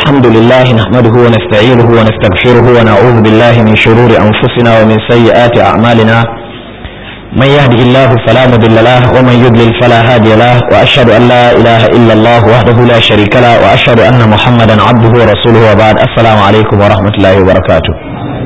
الحمد لله نحمده ونستعينه ونستغفره ونعوذ بالله من شرور أنفسنا ومن سيئات أعمالنا من يهده الله فلا مضل له ومن يضلل فلا هادي له وأشهد أن لا إله إلا الله وحده لا شريك له وأشهد أن محمدا عبده ورسوله وبعد السلام عليكم ورحمة الله وبركاته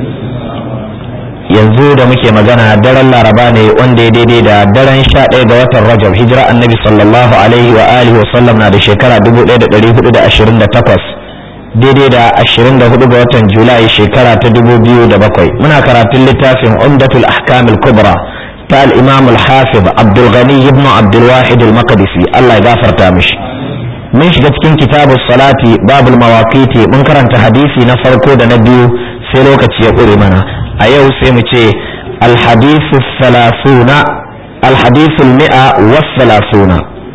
yanzu da muke magana daren laraba ne wanda ya daidai da daren sha ɗaya ga watan rajab hijira annabi sallallahu alaihi wa alihi wa sallam na da shekara 1428 daidai da 24 ga watan julai shekara ta 2007 muna karatun littafin umdatul ahkamil kubra ta al-imam al-hafiz abdul ghani ibn abdul wahid al-maqdisi Allah ya gafarta mishi mun shiga cikin kitabus salati babul mawaqiti mun karanta hadisi na farko da na biyu sai lokaci ya ƙure mana a yau sai mu ce alhadisu salasuna alhadisu mi'a was salasuna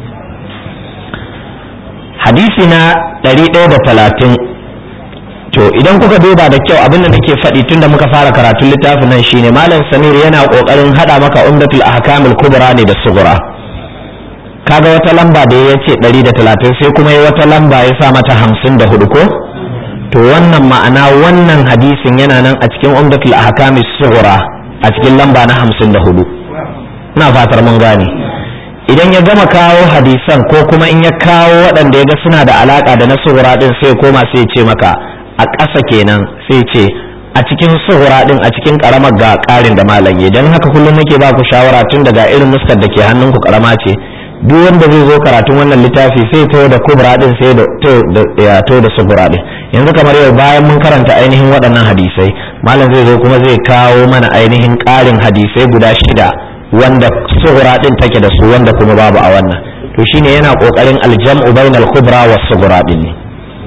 hadisi na ɗari ɗaya da talatin to idan kuka duba da kyau abinda nake faɗi tun da muka fara karatun littafin nan shine malam samir yana ƙoƙarin haɗa maka umdatul ahkamul kubra ne da sugura kaga wata lamba da ya ce ɗari da talatin sai kuma ya wata lamba ya sa mata hamsin da hudu ko to wannan ma'ana wannan hadisin yana nan a cikin umdatul ahkam sughra a cikin lamba na hamsin da hudu ina fatar mun gane idan ya gama kawo hadisan ko kuma in ya kawo waɗanda ya ga suna da alaka da na sughra din sai koma sai ya ce maka a ƙasa kenan sai ce a cikin sughra din a cikin karamar ga ƙarin da malam ya dan haka kullum nake ba ku shawara tun daga irin nuskar da ke hannunku karama ce duk wanda zai zo karatun wannan littafi sai to da kubra din sai da to da sugura din yanzu kamar yau bayan mun karanta ainihin waɗannan hadisai malam zai zo kuma zai kawo mana ainihin ƙarin hadisai guda shida wanda sugura din take da su wanda kuma babu a wannan to shine yana kokarin aljam'u bainal kubra was sugura din ne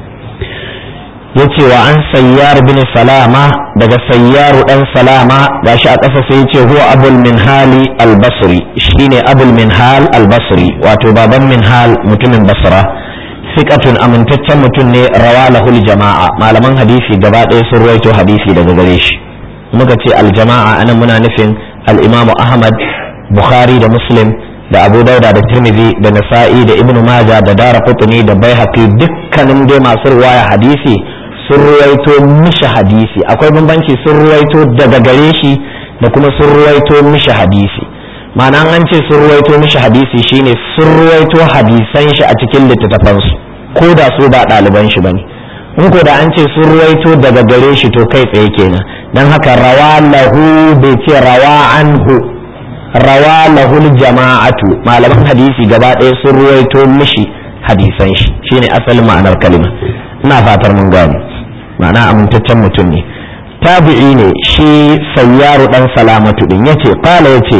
yace wa an sayyar bin salama daga sayyaru dan salama gashi a ƙasa sai yace huwa abul minhali al-basri shine abul minhal al-basri wato baban minhal mutumin basra fiqatun amintaccen mutum ne rawalahul jama'a malaman hadisi gaba ɗaya sun ruwaito hadisi daga gare shi muka ce al-jama'a anan muna nufin al-imamu ahmad bukhari da muslim da abu dauda da tirmidhi da nasa'i da ibnu maja da dara qutni da baihaqi dukkanin dai masu ruwaya hadisi sun ruwaito mishi hadisi akwai bambanci sun ruwaito daga gare shi da kuma sun ruwaito mishi hadisi ma'ana an ce sun ruwaito mishi hadisi shine sun ruwaito hadisan shi a cikin littattafansu ko da su ba ɗaliban shi bane in ko da an ce sun ruwaito daga gare shi to kai tsaye kenan dan haka rawa lahu bai ce rawa anhu rawa lahul jama'atu malaman hadisi gaba ɗaya sun ruwaito mishi hadisan shi shine asalin ma'anar kalima ina fatar mun gane ma'ana amintaccen mutum ne tabi'i ne shi sayyaru dan salamatu din yace qala yace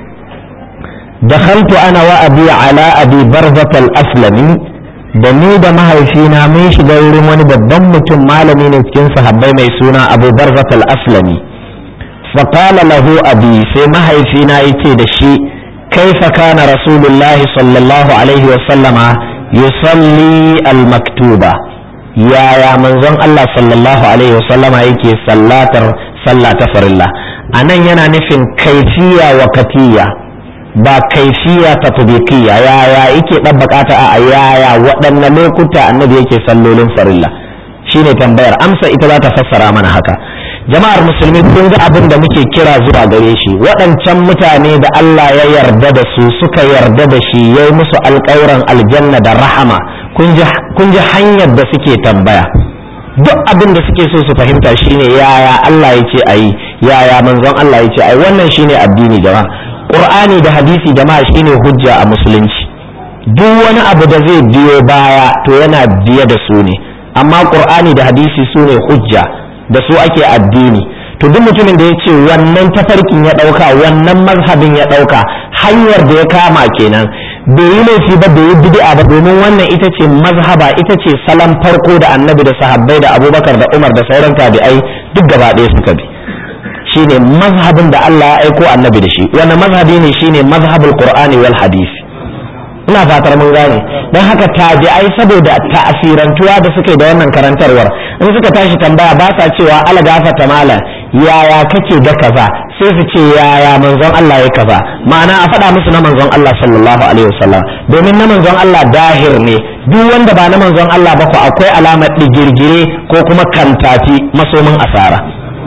dakhaltu ana wa abi ala abi barzat al-aslami da ni da mahaifina mun shiga wurin wani babban mutum malami ne cikin sahabbai mai suna abu barzat al-aslami fa qala lahu abi sai mahaifina yace da shi kaifa kana rasulullahi sallallahu alaihi wa sallama yusalli al-maktuba yaya manzon Allah sallallahu alaihi wasallama yake sallatar sallah ta farilla a nan yana nufin kaifiya wa katiya ba kaifiya ta tubikiya yaya yake ɗabbaƙa ta a yaya waɗanne lokuta annabi yake sallolin farilla shine tambayar amsa ita za ta fassara mana haka jama'ar musulmi kun ga abin da muke kira zuwa gare shi waɗancan mutane da Allah ya yarda da su suka yarda da shi ya yi musu alƙawuran aljanna da rahama kun ji hanyar da suke tambaya duk abin da suke so su fahimta shine yaya Allah ya ce ayi yaya manzon Allah ya ce ayi wannan shine addini jama'a qur'ani da hadisi jama'a shine hujja a musulunci duk wani abu da zai biyo baya to yana biye da su ne amma qur'ani da hadisi su ne hujja da su ake addini to duk mutumin da ya ce wannan tafarkin ya ɗauka wannan mazhabin ya ɗauka hanyar da ya kama kenan bai yi laifi ba bai yi bid'a ba domin wannan ita ce mazhaba ita ce salon farko da annabi da sahabbai da abubakar da umar da sauran tabi'ai duk gaba ɗaya suka bi shine mazhabin da Allah ya aiko annabi da shi wannan mazhabi ne shine mazhabul qur'ani wal hadisi ina fatar mun gane don haka tabi'ai saboda ta'asirantuwa da suke da wannan karantarwar in suka tashi tambaya ba sa cewa ala gafata mala yaya kake da kaza sai su ce yaya manzon Allah ya kaza ma'ana a faɗa musu na manzon Allah sallallahu alaihi wasallam domin na manzon Allah dahir ne duk wanda ba na manzon Allah ba ko akwai alamar digirgire ko kuma kantafi masomin asara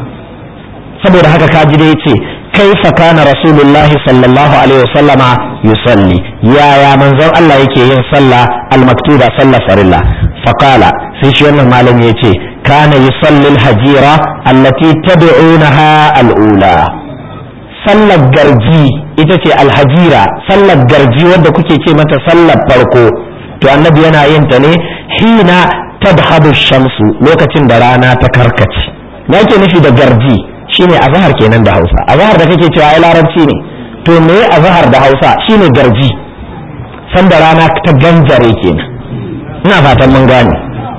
saboda haka kaji da yace kaifa kana rasulullahi sallallahu alaihi wasallama yusalli yaya manzon Allah yake yin sallah al-maktuba sallah farilla faqala sai shi wannan malami yace kana yusalli al-hajira allati tad'unaha al-ula sallar garji ita ce alhajira sallar garji wadda kuke ce mata sallar farko to annabi yana yin ta ne hina tadhhabu shamsu lokacin da rana ta karkace me yake nufi da garji shine azhar kenan da Hausa azhar da kake cewa ai larabci ne to me azhar da Hausa shine garji sanda rana ta ganjare kenan ina fatan mun gane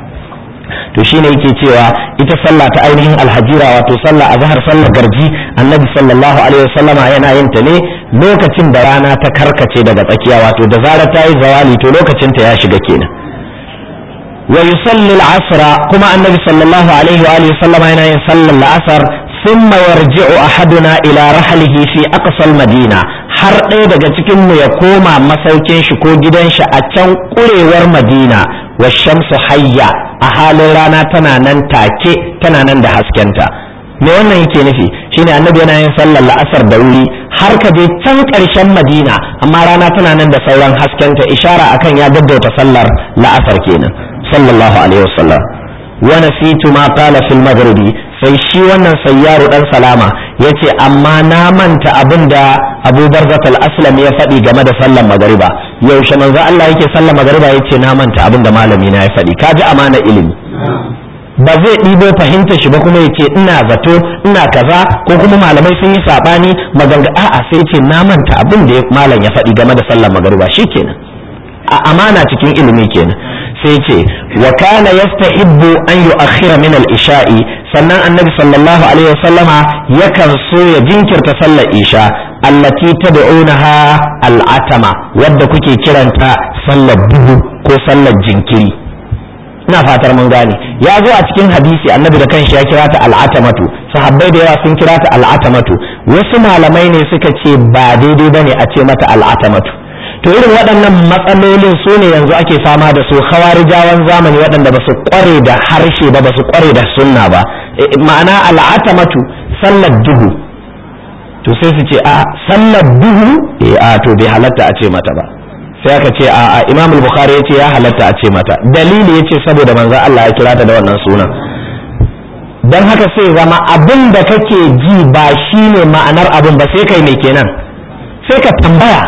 to shine yake cewa ita sallah ta ainihin alhajira wato sallah azhar sallar garji annabi sallallahu alaihi wasallama yana yin ta ne lokacin da rana ta karkace daga tsakiya wato da zarar ta yi zawali to lokacin ta ya shiga kenan wa yusalli al-asra kuma annabi sallallahu alaihi wa alihi sallama yana yin sallar al-asr thumma yarji'u ahaduna ila rahlihi fi aqsa al-madina har ɗaya daga cikin mu ya koma masaukin shi ko gidan shi a can kurewar madina wa shamsu hayya a halin rana tana nan take tana nan da haskenta me wannan yake nufi shine annabi yana yin sallar la'asar da wuri har ka je can ƙarshen madina amma rana tana nan da sauran haskenta ishara akan ya gaggauta sallar la'asar kenan sallallahu alaihi wasallam wa nasitu ma qala fil maghribi sai shi wannan sayyaru dan salama yace amma na manta abin da Abu Barzat al-Aslam ya faɗi game da sallar magariba yaushe manzo Allah yake sallar magariba yace na manta abin da malami na ya faɗi kaji amana ilimi ba zai ɗibo fahimta shi ba kuma ya ce ina zato ina kaza ko kuma malamai sun yi saɓani maganga a'a sai ce na manta abin da malam ya faɗi game da sallar magariba kenan a amana cikin ilimi kenan sai ce wa kana yastahibbu an yu'akhkhira min al-isha'i sannan annabi sallallahu alaihi wasallama yakan so ya jinkirta sallar isha allati tad'unaha al-atama wadda kuke kiranta sallar duhu ko sallar jinkiri ina fatar mun gane ya zo a cikin hadisi annabi da kanshi ya kira ta al'atamatu sahabbai da yawa sun kira ta al'atamatu wasu malamai ne suka ce ba daidai bane a ce mata al'atamatu to irin waɗannan matsalolin su ne yanzu ake fama da su khawarijawan zamani waɗanda ba su kware da harshe ba ba su kware da sunna ba ma'ana al'atamatu sallar duhu to sai su ce a sallar duhu eh a to bai halatta a ce mata ba sai aka ce a imam al-bukhari ya ce ya halatta a ce mata dalili ya ce saboda manzo Allah ya kira ta da wannan sunan don haka sai zama abin da kake ji ba shine ma'anar abin ba sai kai mai kenan sai ka tambaya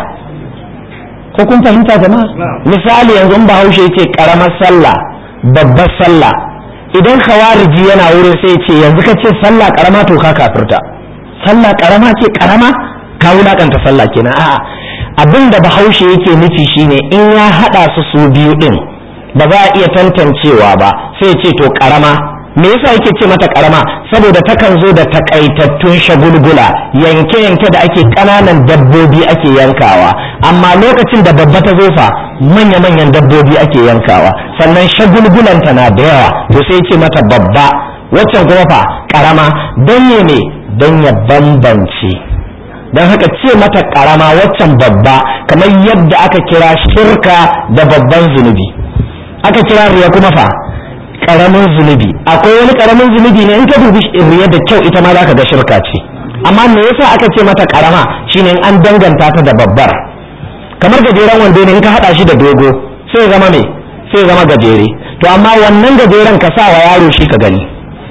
ko kun fahimta jama'a misali yanzu in bahaushe yace karamar sallah babbar sallah idan khawariji yana wurin sai ce yanzu ka ce sallah karama to ka kafirta sallah karama ce karama ka wulakanta sallah kenan a'a abin da bahaushe yake nufi shine in ya hada su su biyu din ba za a iya tantancewa ba sai ce to karama me yasa yake ce mata karama saboda takan zo da takaitattun shagulgula yanke-yanke da ake kananan dabbobi ake yankawa amma lokacin da babba ta zo fa manya-manyan dabbobi ake yankawa sannan shagulgulanta na da yawa to sai ce mata babba waccan kuma fa karama don ne don ya bambance don haka ce mata karama waccan babba kamar yadda aka kira shirka da babban zunubi aka kira riya kuma fa karamin zunubi akwai wani karamin zunubi ne in ka dubi riya da kyau ita ma za ka ga shirka ce amma me yasa aka ce mata karama shine in an danganta ta da babbar kamar gajeren wando ne in ka hada shi da dogo sai zama me sai zama gajere to amma wannan gajeren ka sa wa yaro shi ka gani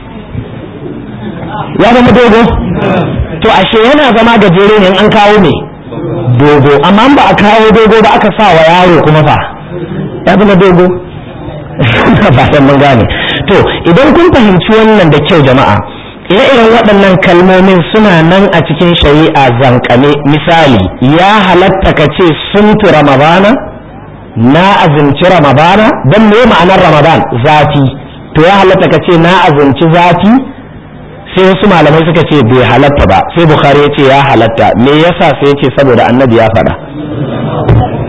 ya zama dogo to ashe yana zama gajere ne in an kawo me dogo amma ba a kawo dogo ba aka sa wa yaro kuma fa ya zama dogo fatan mun gane to idan kun fahimci wannan da kyau jama'a ire-iren waɗannan kalmomin suna nan a cikin shari'a zankane misali ya halatta ka ce suntu ramadana na azumci ramadana don me ma'anar ramadan zafi to ya halatta ka ce na azumci zafi sai wasu malamai suka ce bai halatta ba sai bukhari ya ce ya halatta me yasa sai ya ce saboda annabi ya faɗa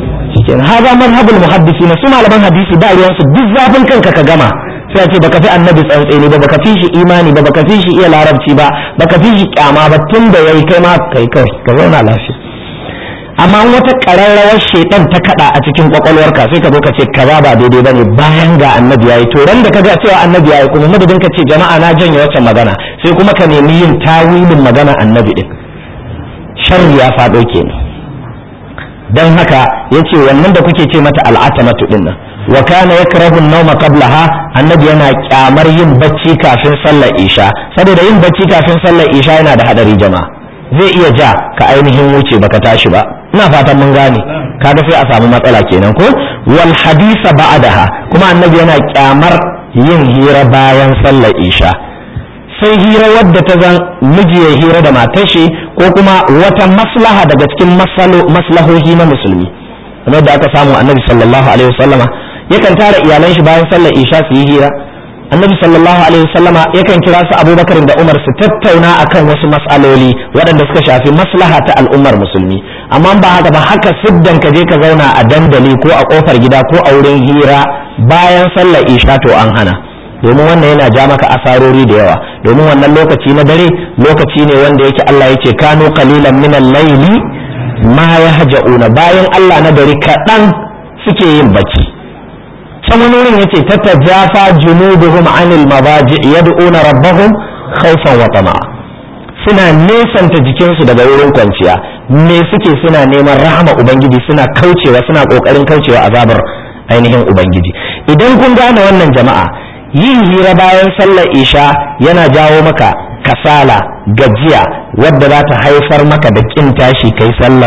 shikenan haza mazhabul muhaddisi na su malaman hadisi ba ruwan su duk zafin kanka ka gama sai a ce baka fi annabi tsantseni ba baka fi shi imani ba baka fi shi iya larabci ba baka fi shi kyama ba tun da yayi kai ma kai kai ka zauna lafiya amma wata ƙararrawar shaitan ta kada a cikin kwakwalwarka sai ka zo ka ce kaza ba daidai bane bayan ga annabi yayi to ran da ka ga cewa annabi yayi kuma madadin ka ce jama'a na janye waccan magana sai kuma ka nemi yin tawilin magana annabi din sharri ya faɗo kenan dan haka yace wannan da kuke ce mata al'atamatu din nan wa kana yakrahu an-nawma qablaha annabi yana kyamar yin bacci kafin sallar isha saboda yin bacci kafin sallar isha yana da hadari jama'a zai iya ja ka ainihin wuce baka tashi ba ina fatan mun gane kaga sai a samu matsala kenan ko wal hadisa ba'daha kuma annabi yana kyamar yin hira bayan sallar isha sai hira wadda ta zan miji ya hira da matar shi ko kuma wata maslaha daga cikin maslahohi na musulmi kamar da aka samu annabi sallallahu alaihi wasallama yakan tara iyalan shi bayan sallar isha su yi hira annabi sallallahu alaihi wasallama yakan kira su abubakar da umar su tattauna akan wasu mas'aloli waɗanda suka shafi maslaha ta al'ummar musulmi amma ba haka ba haka siddan ka je ka zauna a dandali ko a kofar gida ko a wurin hira bayan sallar isha to an hana domin wannan yana ja maka asarori da yawa domin wannan lokaci na dare lokaci ne wanda yake Allah yake kano qalilan min al-layli ma yahja'una bayan Allah na dare kaɗan suke yin bacci can wani wurin yace tatajafa junubuhum anil mabaji yad'una rabbahum khawfan wa tama'a suna nesanta jikinsu daga wurin kwanciya me suke suna neman rahama ubangiji suna kaucewa suna kokarin kaucewa azabar ainihin ubangiji idan kun gane wannan jama'a yin hira bayan sallar isha yana jawo maka kasala gajiya wadda za ta haifar maka da kin tashi kai sallar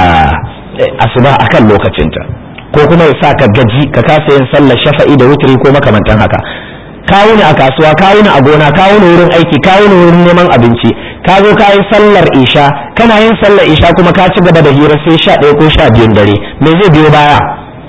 asuba akan lokacinta ko kuma ya sa ka gaji ka kasa yin sallar shafa'i da wuturi ko makamantan haka kawo ni a kasuwa kawo ni a gona kawo ni wurin aiki kawo ni wurin neman abinci ka zo ka yi sallar isha kana yin sallar isha kuma ka ci gaba da hira sai sha ɗaya ko sha biyun dare me zai biyo baya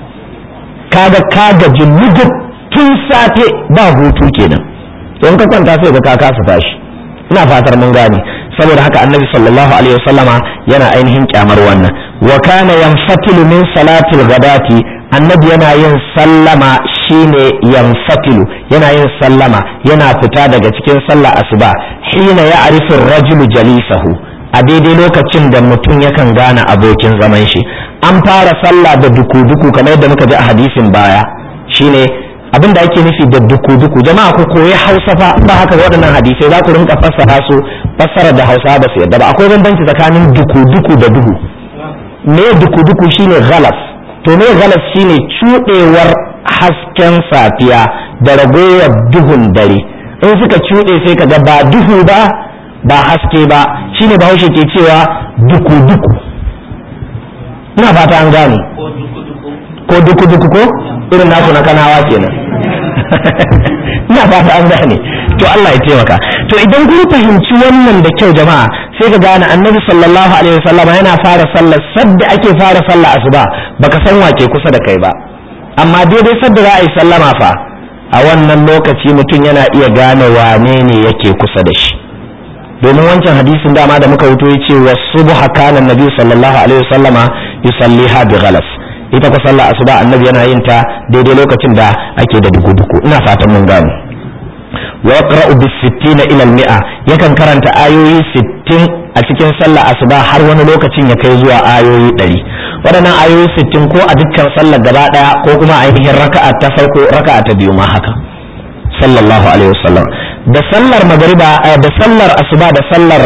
kaga ka gaji lugub tun safe ba hutu kenan don ka kwanta sai ga ka kasa tashi ina fatar mun gane saboda haka annabi sallallahu alaihi wasallama yana ainihin kyamar wannan wa kana yanfatilu min salatil ghadati annabi yana yin sallama shine yanfatilu yana yin sallama yana fita daga cikin sallah asuba hina ya arifu rajulu jalisahu a daidai lokacin da mutum yakan gane abokin zaman shi an fara sallah da duku-duku kamar yadda muka ji a hadisin baya shine abin da ake nufi da duku-duku jama'a ku koyi hausa fa ba haka waɗannan hadisai za ku rinka fassara su fassara da hausa ba su yadda ba akwai bambanci tsakanin duku-duku da duhu me duku-duku shine galas to me galas shine cuɗewar hasken safiya da ragowar duhun dare in suka cuɗe sai ka ga ba duhu ba ba haske ba shine bahaushe ke cewa duku-duku ina fata an gane ko duku-duku ko irin nasu na kanawa kenan ina fata an gane to Allah ya taimaka to idan kun fahimci wannan da kyau jama'a sai ka gane annabi sallallahu alaihi wasallama yana fara sallar sadda ake fara sallar asuba baka san wake kusa da kai ba amma daidai sadda za a yi sallama fa a wannan lokaci mutum yana iya gane wane ne yake kusa da shi domin wancan hadisin dama da muka wuto yace wasubha kana annabi sallallahu alaihi wasallama yusalliha bi ghalas ita ko sallar asuba annabi yana yin ta daidai lokacin da ake da duku-duku ina fatan mun gane wa yaqra'u bis 60 ila al mi'a yakan karanta ayoyi 60 a cikin sallar asuba har wani lokacin ya kai zuwa ayoyi 100 waɗannan ayoyi 60 ko a dukkan sallar gaba daya ko kuma ainihin raka'a ta farko raka'a ta biyu ma haka sallallahu alaihi wasallam da sallar magariba da sallar asuba da sallar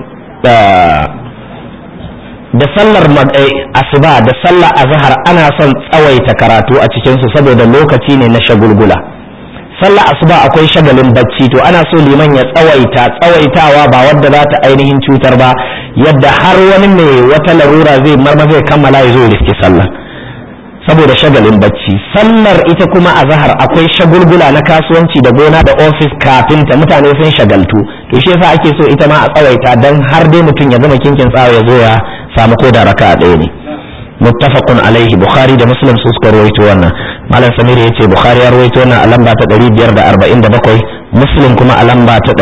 da sallar asuba da sallar azhar ana son tsawaita karatu a cikinsu saboda lokaci ne na shagulgula sallar asuba akwai shagalin bacci to ana so liman ya tsawaita tsawaitawa ba wadda za ta ainihin cutar ba yadda har wani mai wata larura zai marma zai kammala ya zo riske sallar saboda shagalin bacci sallar ita kuma azhar akwai shagulgula na kasuwanci da gona da ofis kafin ta mutane sun shagaltu to shi yasa ake so ita ma a tsawaita dan har dai mutum ya gama kinkin tsawa ya zo ya samu ko da raka ɗaya ne muttafaqun alaihi bukhari da muslim su suka rawaito wannan malam samir yace bukhari ya rawaito wannan a lamba ta 547 muslim kuma a lamba ta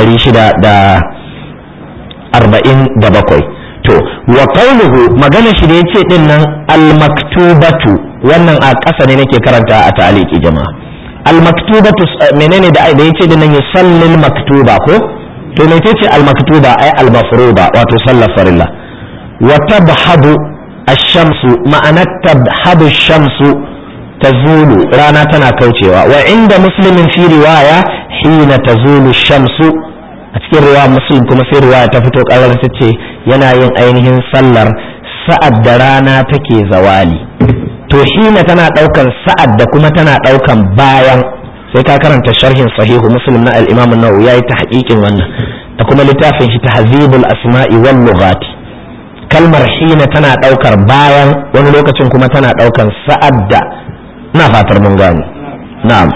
647 to wa qawluhu magana shi da yace din nan al maktubatu wannan a ƙasa ne nake karanta a ta'aliki jama'a al-maktubatu menene da da yace dinnan yusallil maktuba ko to me ce al-maktuba ai al-mafruba wato sallar farilla wa tabhadu ash-shamsu ma'ana tabhadu ash-shamsu tazulu rana tana kaucewa wa inda muslimin fi riwaya hina tazulu ash-shamsu a cikin riwaya muslim kuma sai riwaya ta fito karar ta ce yana yin ainihin sallar sa'ad da rana take zawali to hina tana daukan sa'ad da kuma tana daukan bayan sai ka karanta sharhin sahihu muslim na al-imam an-nawawi yayi tahqiqin wannan da kuma littafin shi tahzibul asma'i wal lughat kalmar hina tana daukar bayan wani lokacin kuma tana daukan sa'ad da ina fatar mun gane na'am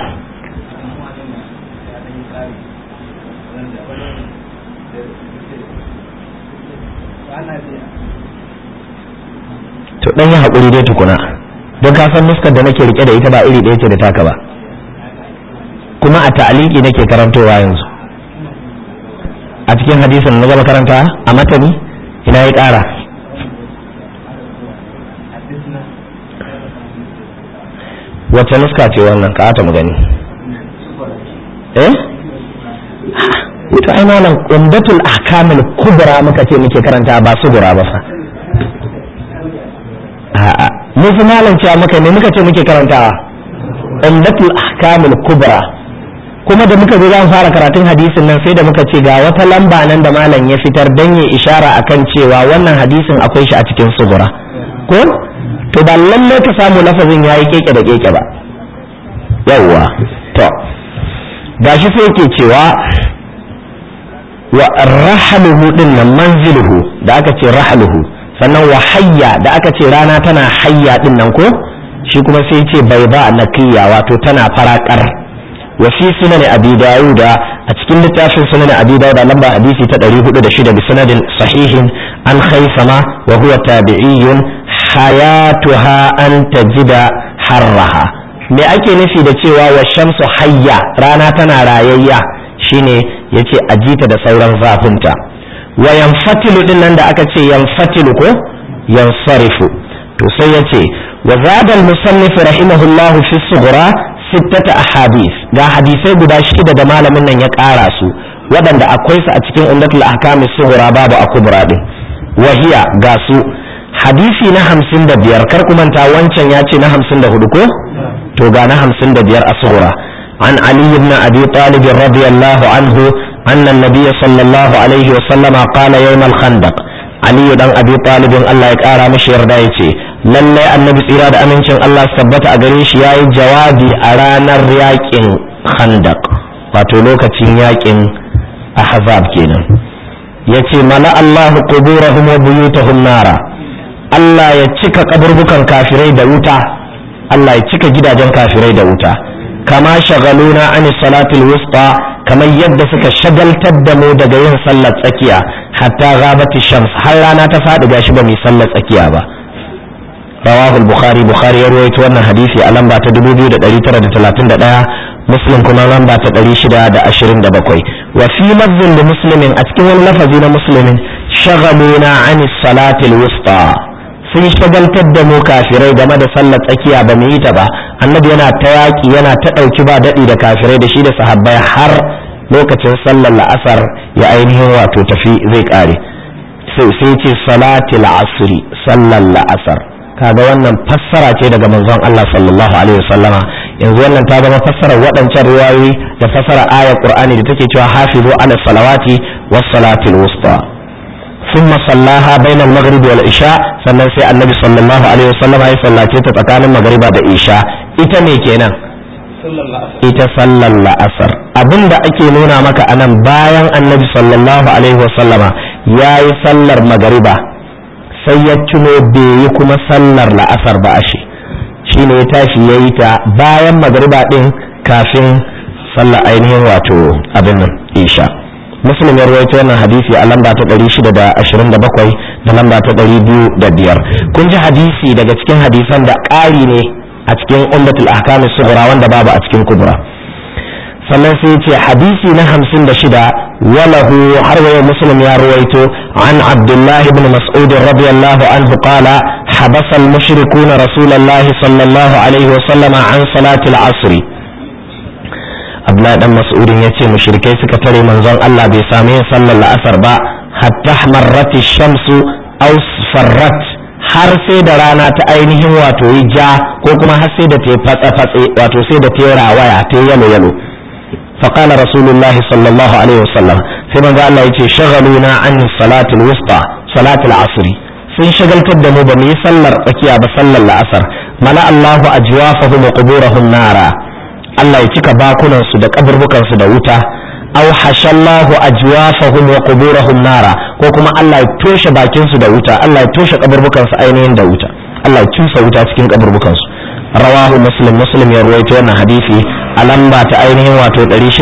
to dan yi haƙuri dai tukuna don ka san nuskar da nake rike da ita ba iri ɗaya ce da taka ba kuma a ta'aliki nake karantowa yanzu a cikin hadisin na gaba karanta a matani ina ya ƙara wacce nuska ce wannan ka ta mu gani eh to ai malam umdatul ahkamul kubra muka ce muke karanta ba sugura ba fa a'a mu fi malam cewa muka ne muka ce muke karantawa umdatul ahkamul kubra kuma da muka zo zan fara karatun hadisin nan sai da muka ce ga wata lamba nan da malam ya fitar dan ya ishara akan cewa wannan hadisin akwai shi a cikin sugura ko to ba lalle ka samu lafazin yayi keke da keke ba yawwa to gashi sai yake cewa wa rahaluhu din nan manziluhu da aka ce rahaluhu sannan wa hayya da aka ce rana tana hayya din nan ko shi kuma sai ce bai ba naqiya wato tana farakar wa fi sunan abi dawuda a cikin littafin sunan abi dawuda lamba hadisi ta 406 bi sanadin sahihin an khaisama wa huwa tabi'iyyun hayatuha an tajida harraha me ake nufi da cewa wa shamsu hayya rana tana rayayya shine yace ajita da sauran zafinta wa yanfatilu din nan da aka ce yanfatilu ko yansarifu to sai ya ce wa zada al-musannif rahimahullahu fi sughra sittata ahadith ga hadisai guda shida da malamin nan ya ƙara su waɗanda akwai su a cikin umdatul ahkam sughra babu akubra din wahiya ga su hadisi na hamsin da biyar kar ku manta wancan ya ce na hamsin da hudu ko to ga na hamsin da biyar a sughra an ali ibn abi talib radiyallahu anhu أن النبي صلى الله عليه وسلم قال يوم الخندق علي دان أبي طالب الله يكارى مشير دايتي lallai annabi tsira da amincin Allah su tabbata a gare shi yayi jawabi a ranar yakin khandaq wato lokacin yakin ahzab kenan yace mala Allahu quburahum wa buyutahum nara Allah ya cika kaburbukan kafirai da wuta Allah ya cika gidajen kafirai da wuta kama shagaluna an salatul wusta kamar yadda suka shagaltar da mu daga yin sallar tsakiya hatta ghabati shams har rana ta faɗi gashi ba mu sallar tsakiya ba rawahu al-bukhari bukhari ya rawaito wannan hadisi a lamba ta 2931 muslim kuma lamba ta 627 wa fi lafzin da muslimin a cikin wani lafazi na muslimin shagaluna an salatil wusta sun shagaltar da mu kafirai game da sallar tsakiya ba mu yi ta ba annabi yana ta yaƙi yana ta ɗauki ba daɗi da kafirai da shi da sahabbai har lokacin sallar la'asar ya ainihin wato tafi zai ƙare sai sai ce salatil asri sallar la'asar kaga wannan fassara ce daga manzon Allah sallallahu alaihi wasallama yanzu wannan ta zama fassarar waɗancan riwayoyi da fassara ayar qur'ani da take cewa hafizu ala salawati was salatil wusta ثم صلاها بين المغرب والعشاء sannan sai annabi sallallahu alaihi wasallam ya sallace ta tsakanin magriba da isha ita ne kenan ita sallar la'asar abinda ake nuna maka anan bayan annabi sallallahu alaihi wasallama ya yi sallar magriba sai ya tuno bai yi kuma sallar la'asar ba ashe shine ya tashi ya yi ta bayan magriba din kafin sallar ainihin wato abin nan isha muslim ya rawaito wannan hadisi a lamba ta 627 da lamba ta 205 kun ji hadisi daga cikin hadisan da ƙari ne a cikin ummatul ahkam sughra wanda babu a cikin kubra sannan sai ce hadisi na hamsin da shida walahu har wa muslim ya ruwaito an abdullahi ibn mas'ud radiyallahu anhu qala habasa al-mushrikun rasulullahi sallallahu alaihi wa sallama an salati al-asr abdullahi dan mas'udin yace mushrikai suka tare manzon Allah bai same yin sallar la'asar ba hatta marrat ash-shamsu aw farrat har sai da rana ta ainihin wato yi ja ko kuma har sai da ta fatsa fatse wato sai da ta rawaya ta yalo yalo فقال رسول الله صلى الله عليه وسلم سيما قال الله يتي شغلونا عن الصلاة الوسطى صلاة العصر sun shagaltar da mu ba mu yi sallar tsakiya ba sallar la'asar mala Allahu ajwafahum wa quburahum nara Allah ya cika bakunan su da kaburbukan su da wuta aw hashallahu ajwafahum wa quburahum nara ko kuma Allah ya toshe bakin su da wuta Allah ya toshe kaburbukan su ainihin da wuta Allah ya cusa wuta cikin kaburbukan su rawahu muslim muslim ya ruwaito wannan hadisi a lamba ta ainihin wato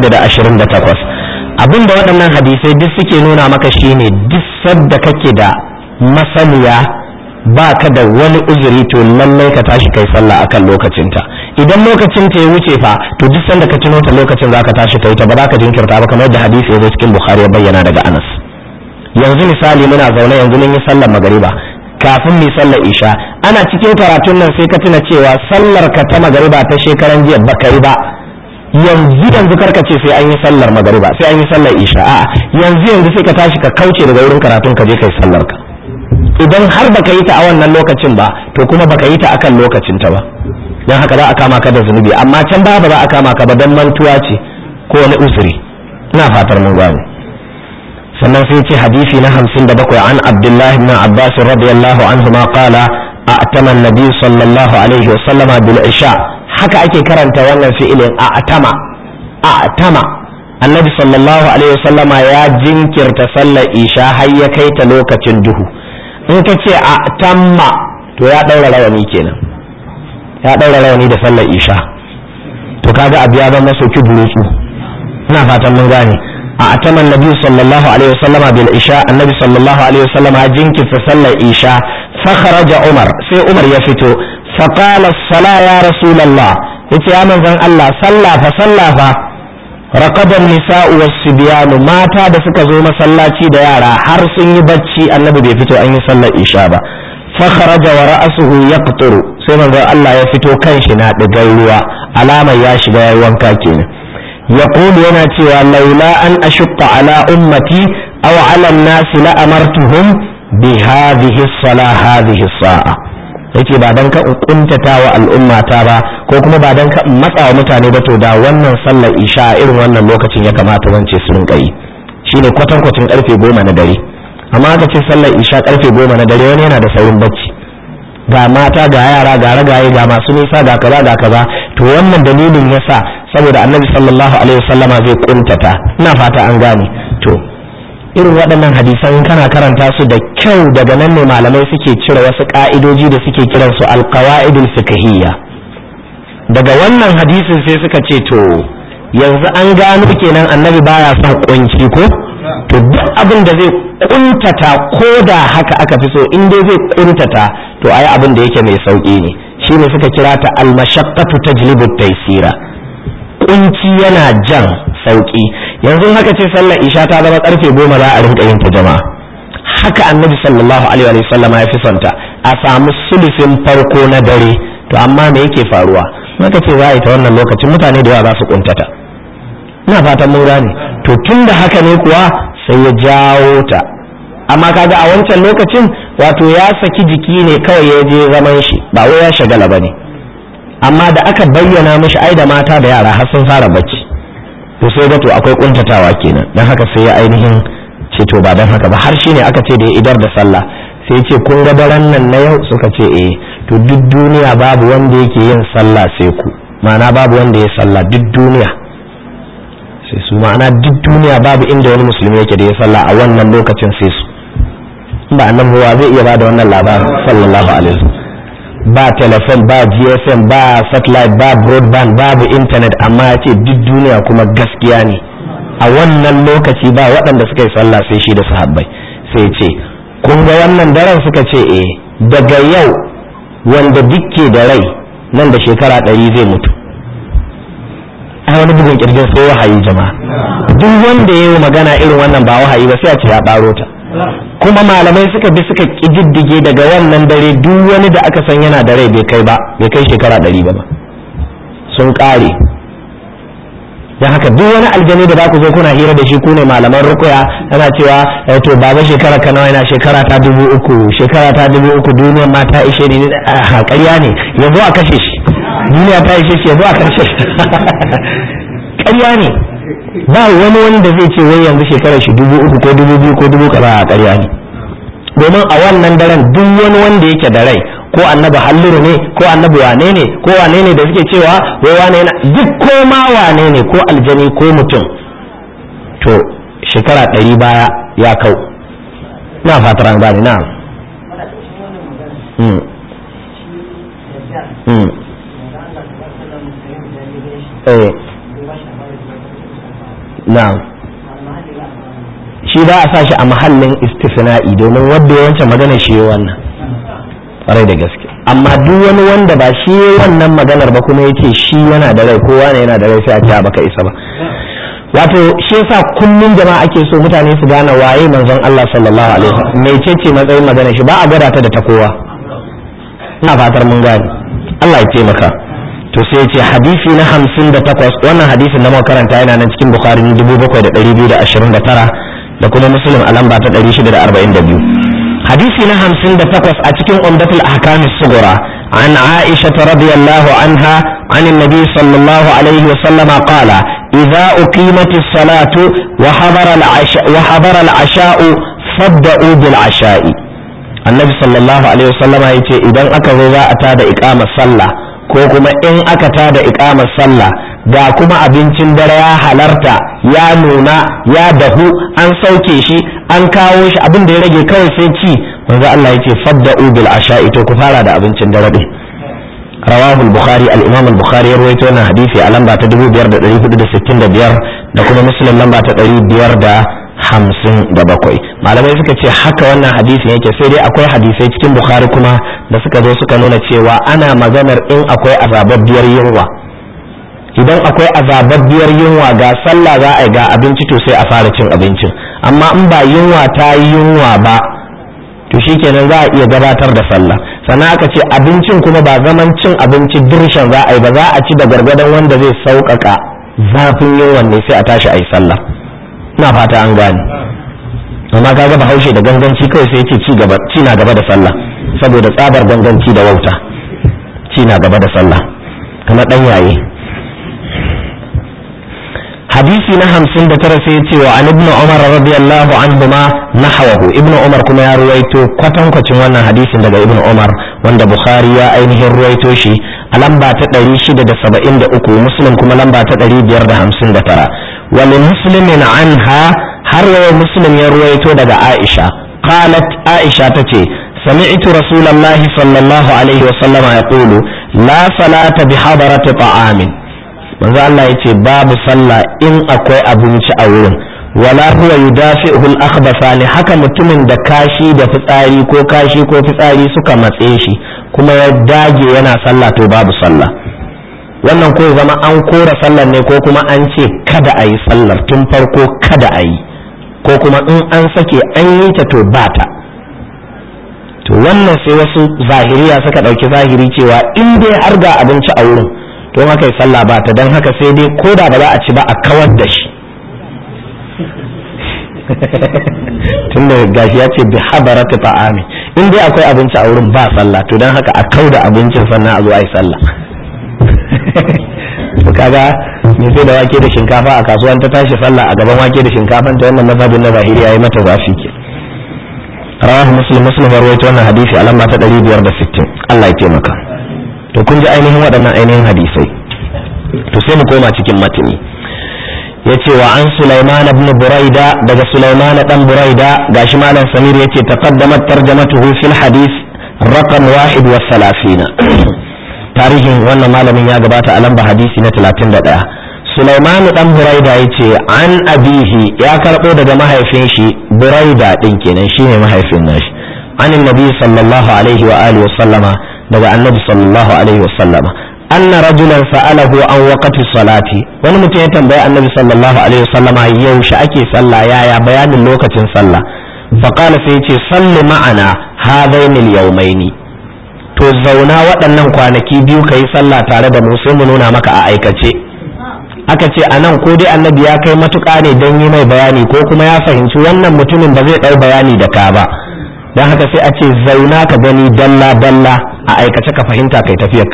628 abinda waɗannan hadisai duk suke nuna maka shine duk sadda kake da masaniya ba ka da wani uzuri to lallai ka tashi kai sallah akan lokacinta idan lokacin ta ya wuce fa to duk sanda ka tuno ta lokacin zaka tashi kai ta ba za ka jinkirta ba kamar yadda hadisi ya zo cikin bukhari ya bayyana daga anas yanzu misali muna zaune yanzu mun yi sallar magariba kafin mu sallar isha ana cikin karatun nan sai ka tuna cewa sallar ka ta magariba ta shekaran jiya baka yi ba yanzu yanzu karka ce sai an yi sallar magariba sai an yi sallar isha a'a yanzu yanzu sai ka tashi ka kauce daga wurin karatun ka je kai sallar ka idan har baka yi ta a wannan lokacin ba to kuma baka yi ta akan lokacin ta ba dan haka za a kama ka da zunubi amma can ba ba za a kama ka ba dan mantuwa ce ko wani usuri ina fatar mun gane sannan sai ce hadisi na hamsin da bakwai an abdullahi ibn abbas radiyallahu anhu ma qala a'tama an-nabi sallallahu alaihi wa sallama bil isha haka ake karanta wannan fi'ilin a'tama a'tama annabi sallallahu alaihi wa sallama ya jinkirta sallar isha har ya kai ta lokacin duhu in ka ce a'tamma to ya daura rawani kenan ya daura rawani da sallar isha to kaga abu ya zama soki burutsu ina fatan mun gane أعتم النبي صلى الله عليه وسلم بالعشاء النبي صلى الله عليه وسلم جنك فصلى العشاء فخرج عمر سي عمر يفتو فقال الصلاة يا رسول الله يتي يا من الله صلى فصلى ف رقد النساء والصبيان ماتا da suka zo masallaci da yara har sun yi bacci annabi bai fito an yi sallar isha ba فخرج ورأسه يقطر sai manzon Allah ya fito kanshi na digar ruwa alamar ya shiga yayi wanka kenan يقول yana cewa laula an ashqa ala ummati aw ala an-nas la amartuhum bi hadhihi as-salah hadhihi as-sa'a yace ba dan ka kuntata wa al'ummata ba ko kuma ba dan ka matsa wa mutane ba to da wannan sallar isha irin wannan lokacin ya kamata wance su rinka yi shine kwatankwacin karfe goma na dare amma aka ce sallar isha karfe goma na dare wani yana da saurin bacci ga mata ga yara ga ragaye ga masu nisa ga kaza ga kaza to wannan dalilin yasa saboda annabi sallallahu alaihi wasallama zai kuntata ina fata an gane to irin waɗannan hadisan kana karanta su da kyau daga nan ne malamai suke cire wasu ka'idoji da suke kiran su alqawaidul fiqhiyya daga wannan hadisin sai suka ce to yanzu an gano kenan annabi baya son kunci ko to duk abin da zai kuntata ko da haka aka fi so in dai zai kuntata to ayi abin da yake mai sauki ne shine suka kira ta al-mashaqqatu tajlibu taysira kunci yana jan sauki yanzu haka ce sallar isha ta zama karfe goma za a rinka yin ta jama'a haka annabi sallallahu alaihi wa sallama ya fi sonta a samu sulusin farko na dare to amma me yake faruwa maka ce za a yi ta wannan lokacin mutane da yawa za su kuntata ina fatan mun gane to tun da haka ne kuwa sai ya jawo ta amma kaga a wancan lokacin wato ya saki jiki ne kawai ya je zaman shi ba wai ya shagala ba ne amma da aka bayyana mishi ai da mata da yara har sun fara bacci to sai ga to akwai kuntatawa kenan dan haka sai ya ainihin ce to ba dan haka ba har shine aka ce da ya idar da sallah sai ya ce kun ga daren nan na yau suka ce eh to duk duniya babu wanda yake yin sallah sai ku ma'ana babu wanda ya sallah duk duniya sai su ma'ana duk duniya babu inda wani musulmi yake da ya sallah a wannan lokacin sai su ba annabi wa zai iya bada wannan labarin sallallahu alaihi wasallam ba telefon ba gsm ba satellite ba broadband babu internet amma ya ce duk duniya kuma gaskiya ne a wannan lokaci ba waɗanda suka yi sallah sai shi da sahabbai sai ce kun ga wannan daren suka ce eh daga yau wanda dukke da rai nan da shekara ɗari zai mutu ai wani bugun kirjin sai wahayi jama'a duk wanda ya yi magana irin wannan ba wahayi ba sai a ce ya ɓaro ta kuma malamai suka bi suka ƙididdige daga wannan dare duk wani da aka san yana da rai bai kai ba bai kai shekara ɗari ba ba sun ƙare don haka duk wani aljani da za ku zo kuna hira da shi ku ne malaman rukuya yana cewa to baba shekara ka nawa yana shekara ta dubu uku shekara ta dubu uku duniyar ma ta ishe ni a ƙarya ne yanzu a kashe shi duniya ta ishe shi yanzu a kashe shi ƙarya ne ba wani wanda zai ce wai yanzu shekarar shi dubu uku ko dubu biyu ko dubu kaza a ƙarya ne domin a wannan daren duk wani wanda yake da rai ko annabi halliru ne ko annabi wane ne ko wane ne da suke cewa wai wane na duk ko ma wane ne ko aljani ko mutum to shekara ɗari baya ya kau na fatar an gane na na'am shi ba a sa shi a mahallin istisna'i domin wanda ya wancan magana shi ya wannan kwarai da gaske amma duk wani wanda ba shi ya wannan maganar ba kuma yace shi yana da rai kowa ne yana da rai sai a ce baka isa ba wato shi yasa kullum jama'a ake so mutane su gane waye manzon Allah sallallahu alaihi wasallam mecece matsayin magana shi ba a gwada ta da ta kowa ina fatar mun gane Allah ya taimaka to sai ce hadisi na hamsin da takwas wannan hadisin na makaranta yana nan cikin bukhari na dubu bakwai da ɗari biyu da ashirin da tara da kuma muslim a lamba ta ɗari shida da arba'in da biyu hadisi na hamsin da takwas a cikin umdatul ahkam sugura an aisha radiyallahu anha عن النبي صلى الله عليه وسلم قال إذا أقيمت الصلاة وحضر العشاء, وحضر العشاء فابدأوا بالعشاء النبي صلى الله عليه وسلم يقول إذا أكذا أتاد إقامة الصلاة ko kuma in aka tada ikamar sallah ga kuma abincin dare ya halarta ya nuna ya dahu an sauke shi an kawo shi abin da ya rage kawai sai ci manzo Allah yace fadda'u bil asha'i to ku fara da abincin dare din rawahu al-bukhari al-imam al-bukhari ya rawaito wannan hadisi a lamba ta 5465 da kuma muslim lamba ta 557 malamai suka ce haka wannan hadisin yake sai dai akwai hadisai cikin bukhari kuma da suka zo suka nuna cewa ana maganar in akwai azababbiyar yunwa idan akwai azababbiyar yunwa ga sallah za a yi ga abinci to sai a fara cin abincin amma in ba yunwa ta yi yunwa ba to shikenan za a iya gabatar da sallah sannan aka ce abincin kuma ba zaman cin abinci dirshan za a yi ba za a ci da gargadon wanda zai sauƙaƙa zafin yunwan ne sai a tashi a yi sallah ina fata an gane amma kaga bahaushe da ganganci kawai sai ce ci gaba ci na gaba da sallah saboda tsabar ganganci da wauta ci na gaba da sallah kamar dan yaye hadisi na hamsin da tara sai ce wa an ibn umar radiyallahu anhuma nahwahu ibn umar kuma ya ruwaito kwatankwacin wannan hadisin daga ibn umar wanda bukhari ya ainihin ruwaito shi a lamba ta 673 muslim kuma lamba ta 559 wa li muslimin anha har wa muslim ya ruwaito daga aisha qalat aisha tace سمعت رسول الله صلى الله عليه وسلم يقول لا صلاة بحضرة طعام manzo Allah ya ce babu sallah in akwai abinci a wurin wala huwa yudafi'uhu al-akhbathani haka mutumin da kashi da fitsari ko kashi ko fitsari suka matse shi kuma ya dage yana sallah to babu sallah wannan ko zama an kora sallar ne ko kuma an ce kada a yi sallar tun farko kada a yi ko kuma in an sake an yi ta to ba ta to wannan sai wasu zahiriya suka ɗauki zahiri cewa in dai har ga abinci a wurin to haka yi sallah ba ta don haka sai dai ko da ba za a ci ba a kawar da shi tun da gashi ya ce bi habarata ta'ami in dai akwai abinci a wurin ba sallah to don haka a kau da abincin sannan a zo a yi sallah to kaga me sai da wake da shinkafa a kasuwan ta tashi sallah a gaban wake da shinkafan ta wannan mazhabin na zahiri yayi mata zafi ke rawahu muslim muslim rawaito wannan hadisi a lamba ta 560 Allah ya taimaka to kun ji ainihin waɗannan ainihin hadisai to sai mu koma cikin matini ya ce wa an Sulaiman ibn Buraida daga Sulaiman dan Buraida gashi malam Samir ya ce taqaddamat tarjamatuhu fil hadis raqam wahid wa salafina tarihin wannan malamin ya gabata a lamba hadisi na 31 Sulaiman dan Buraida ya ce an abihi ya karɓo daga mahaifin shi Buraida din kenan shine mahaifin nashi an annabi sallallahu alaihi wa alihi wa sallama daga annabi sallallahu alaihi wa sallama anna rajulan sa'alahu an waqti salati wani mutum ya tambayi annabi sallallahu alaihi wasallama yaushe ake sallah yaya bayanin lokacin sallah faqala sai yace salli ma'ana hadaini al-yawmaini to zauna waɗannan kwanaki biyu kayi sallah tare da mu sai mu nuna maka a aikace aka ce a nan ko dai annabi ya kai matuƙa ne don yi mai bayani ko kuma ya fahimci wannan mutumin ba zai ɗau bayani da ka ba don haka sai a ce zauna ka gani dalla dalla a aikace ka fahimta kai tafiyarka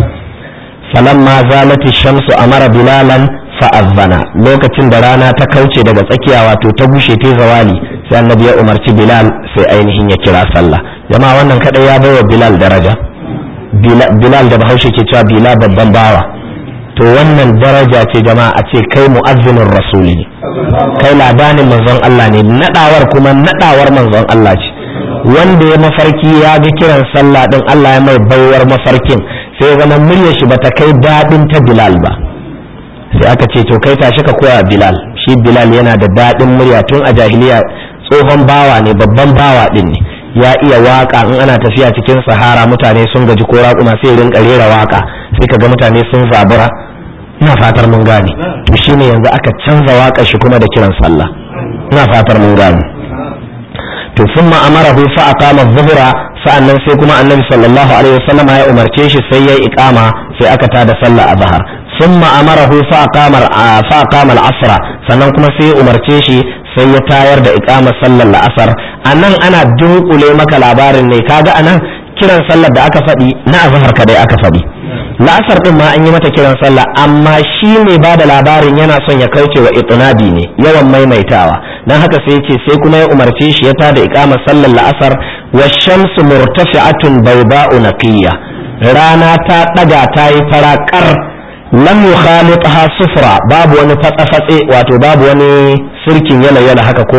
falamma zalati shamsu amara bilalan fa'azzana lokacin da rana ta kauce daga tsakiya wato ta bushe ta zawali sai annabi ya umarci bilal sai ainihin ya kira sallah jama'a wannan kadai ya baiwa bilal daraja bilal da bahaushe ke cewa bila babban bawa to wannan daraja ce jama'a a ce kai mu'azzinin rasuli ne kai labanin manzon Allah ne nadawar kuma nadawar manzon Allah ce wanda ya mafarki ya ga kiran sallah din Allah ya mai baiwar mafarkin sai ya zama muryar shi bata kai dadin ta Bilal ba sai aka ce to kai tashi ka koya Bilal shi Bilal yana da dadin murya tun a jahiliya tsohon bawa ne babban bawa din ne ya iya waka in ana tafiya cikin sahara mutane sun gaji ko raƙuma sai rinka rera waka sai kaga mutane sun zabura ina fatar mun gane to shine yanzu aka canza waƙar shi kuma da kiran sallah ina fatar mun gane to thumma amarahu fa aqama adh-dhuhra sa'annan sai kuma annabi sallallahu alaihi wasallam ya umarce shi sai yayi iqama sai aka tada sallah azhar thumma amarahu fa aqama fa aqama al-asr sannan kuma sai ya umarce shi sai ya tayar da iqama sallar la'asar anan ana dunkule maka labarin ne kaga anan kiran sallar da aka faɗi na azhar kadai aka faɗi la'asar din ma an yi mata kiran sallah amma shi ne ba da labarin yana son ya kauce wa itinabi ne yawan maimaitawa dan haka sai yace sai kuma ya umarce shi ya tada iqamar sallar la'asar wa shamsu murtafi'atun bayda'u naqiyya rana ta daga ta yi farakar lam yukhalitha sufra babu wani fatsa-fatse wato babu wani sirkin yala yala haka ko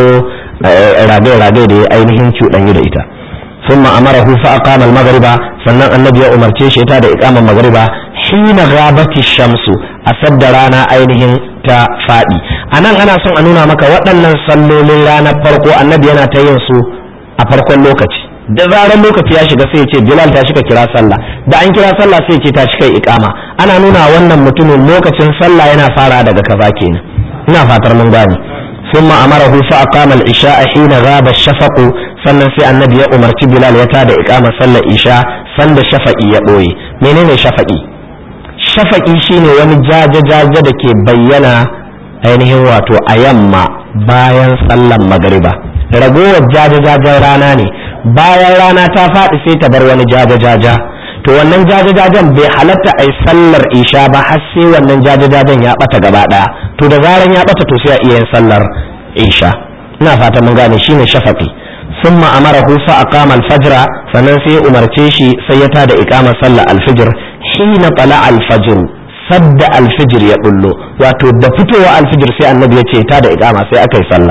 rage-rage da ya ainihin cuɗanyi da ita ثم أمره فأقام المغرب sannan annabi ya umarce shi ta da iqamar magriba hina ghabati shamsu a sadda rana ainihin ta fadi anan ana son a nuna maka waɗannan sallolin ranar farko annabi yana ta yin su a farkon lokaci da zarar lokaci ya shiga sai ya ce bilal ta shiga kira sallah da an kira sallah sai ya ce ta shiga iqama ana nuna wannan mutumin lokacin sallah yana fara daga kaza kenan ina fatar mun gane ثم أمره فأقام العشاء حين غاب الشفق sannan sai annabi ya umarci bilal ya tada iqamar sallar isha sanda shafa'i ya ɓoye menene shafa'i shafa'i shine wani jaje-jaje da ke bayyana ainihin wato a yamma bayan sallar magariba ragowar jaje-jajen rana ne bayan rana ta faɗi sai ta bar wani jaje-jaja to wannan jaje-jajen bai halatta a yi sallar isha ba har sai wannan jaje-jajen ya ɓata gaba ɗaya to da zaran ya ɓata to sai a iya yin sallar isha ina fata mun gane shine shafa'i ثم أمره فأقام الفجر فننسي أمرتيشي سيتا دا إقامة صلى الفجر حين طلع الفجر صد الفجر يقول له واتو دفتو الفجر سي النبي يتيتا دا إقامة سي أكي صلى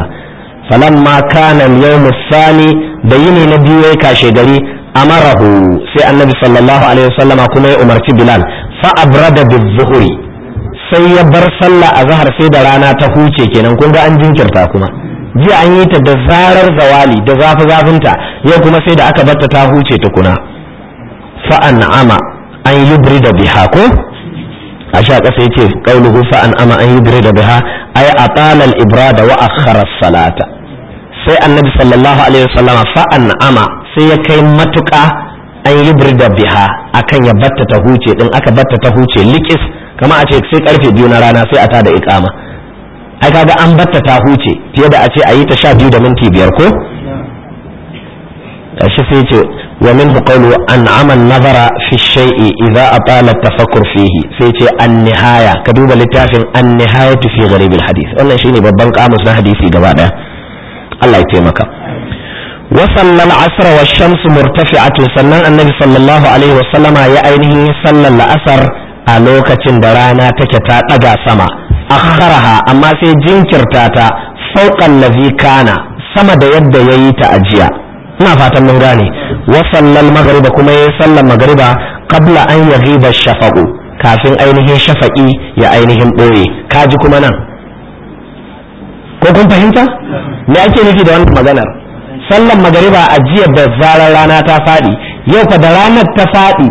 فلما كان اليوم الثاني بيني نبي كاشي غري أمره سي النبي صلى الله عليه وسلم كما أمرتي بلال فأبرد بالظهر sai ya bar sallah a zahar sai da rana ta huce kenan kun ga an jinkirta kuma jiya an yi ta da zarar zawali da zafi zafinta yau kuma sai da aka barta ta huce tukuna fa'an ama an yi da biha ko a sha ƙasa yace qauluhu fa'an ama an yi da biha ay atala al-ibrada wa akhara salata sai annabi sallallahu alaihi wasallama fa'an ama sai ya kai matuƙa an yi da biha akan ya batta ta huce din aka batta ta huce likis kama a ce sai karfe biyu na rana sai a tada iqama ai kaga an batta ta huce fiye da a ce a yi ta sha biyu da minti biyar ko shi sai ce wa min qawlu an'ama nazara fi shay'i idza atala tafakkur fihi sai ce an-nihaya ka duba littafin an-nihayatu fi gharib al-hadith wannan shine babban kamus na hadisi gaba daya Allah ya taimaka wa sallal asr wa shamsu murtafi'atu sannan annabi sallallahu alaihi wa sallama ya ainihin sallar la'asar a lokacin da rana take ta daga sama akharaha amma sai jinkirta ta fauqan ladhi kana sama da yadda yayi ta ajiya ina fatan mun gane wa sallal magriba kuma yayi sallar magriba qabla an yaghiba shafaqu kafin ainihin shafaqi ya ainihin boye kaji kuma nan ko kun fahimta me ake nufi da wannan maganar sallar magriba a jiya da zarar rana ta fadi yau fa da ranar ta fadi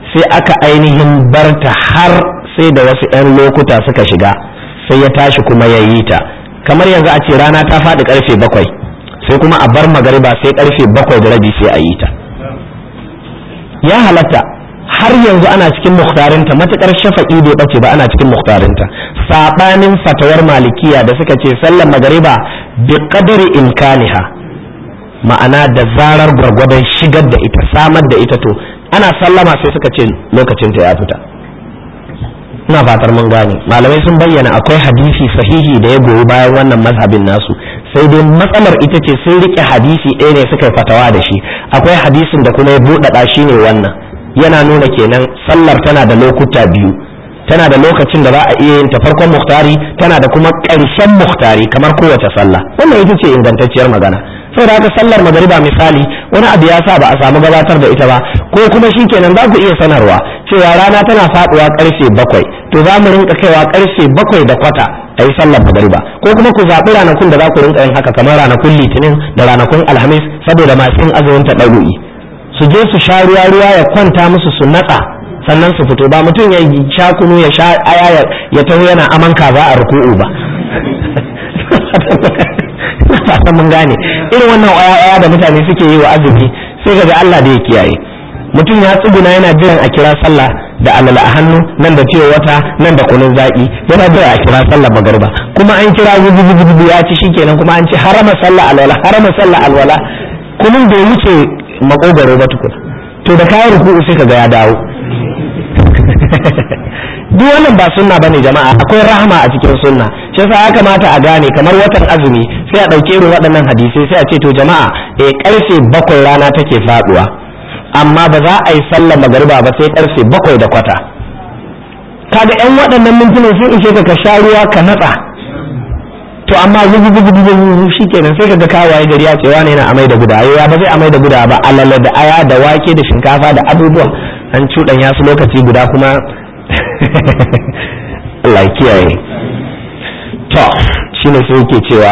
sai aka ainihin barta har sai da wasu 'yan lokuta suka shiga sai ya tashi kuma ya yi ta kamar yanzu a ce rana ta faɗi karfe bakwai sai kuma a bar magariba sai karfe bakwai da rabi sai a yi ta ya halatta har yanzu ana cikin muhtarinta matukar shafa'i bai bace ba ana cikin muhtarinta sabanin fatawar malikiya da suka ce sallar magariba bi qadari imkaniha ma'ana da zarar gwargwadon shigar da ita samar da ita to ana sallama sai suka ce lokacinta ya fita ina fatar mun gane malamai sun bayyana akwai hadisi sahihi da ya goyi bayan wannan mazhabin nasu sai dai matsalar ita ce sun rike hadisi ɗaya ne suka fatawa da shi akwai hadisin da kuma ya buɗaɗa shi ne wannan yana nuna kenan sallar tana da lokuta biyu tana da lokacin da za a iya yin ta farkon muhtari tana da kuma ƙarshen muhtari kamar kowace sallah wannan ita ce ingantacciyar magana saboda haka sallar magariba misali wani abu ya sa ba a samu gabatar da ita ba ko kuma shi kenan za ku iya sanarwa cewa rana tana faduwa karfe bakwai to za mu rinka kaiwa karfe bakwai da kwata a yi sallar magariba ko kuma ku zaɓi ranakun da za ku rinka yin haka kamar ranakun litinin da ranakun alhamis saboda masu yin azumin ta ɗaru'i su je su sha ruwa ruwa ya kwanta musu su natsa sannan su fito ba mutum ya sha kunu ya sha aya ya taho yana aman kaza a ruku'u ba fatan mun gane irin wannan waya da mutane suke yi wa azumi sai ga Allah da ya kiyaye mutum ya tsuguna yana jiran a kira sallah da alala a hannu nan da cewa wata nan da kunun zaki yana jira a kira sallah magarba kuma an kira gudu ya ci shikenan kuma an ce harama sallah alwala harama sallah alwala kunun bai wuce makogaro ba tukun to da kayan ruku'u sai kaga ya dawo duk wannan ba sunna bane jama'a akwai rahama a cikin sunna shi yasa ya kamata a gane kamar watan azumi sai a ɗauke irin waɗannan hadisai sai a ce to jama'a eh karfe bakwai rana take faduwa amma ba za a yi sallar magariba ba sai karfe bakwai da kwata kaga yan waɗannan mintunan sun ishe ka ka sha ruwa ka natsa to amma gugu gugu gugu shikenan sai kaga kawaye gari ya ce wani yana amai da guda ya ba zai amai da guda ba alala da aya da wake da shinkafa da abubuwa an cuɗanya su lokaci guda kuma Allah kiyaye to shine sai yake cewa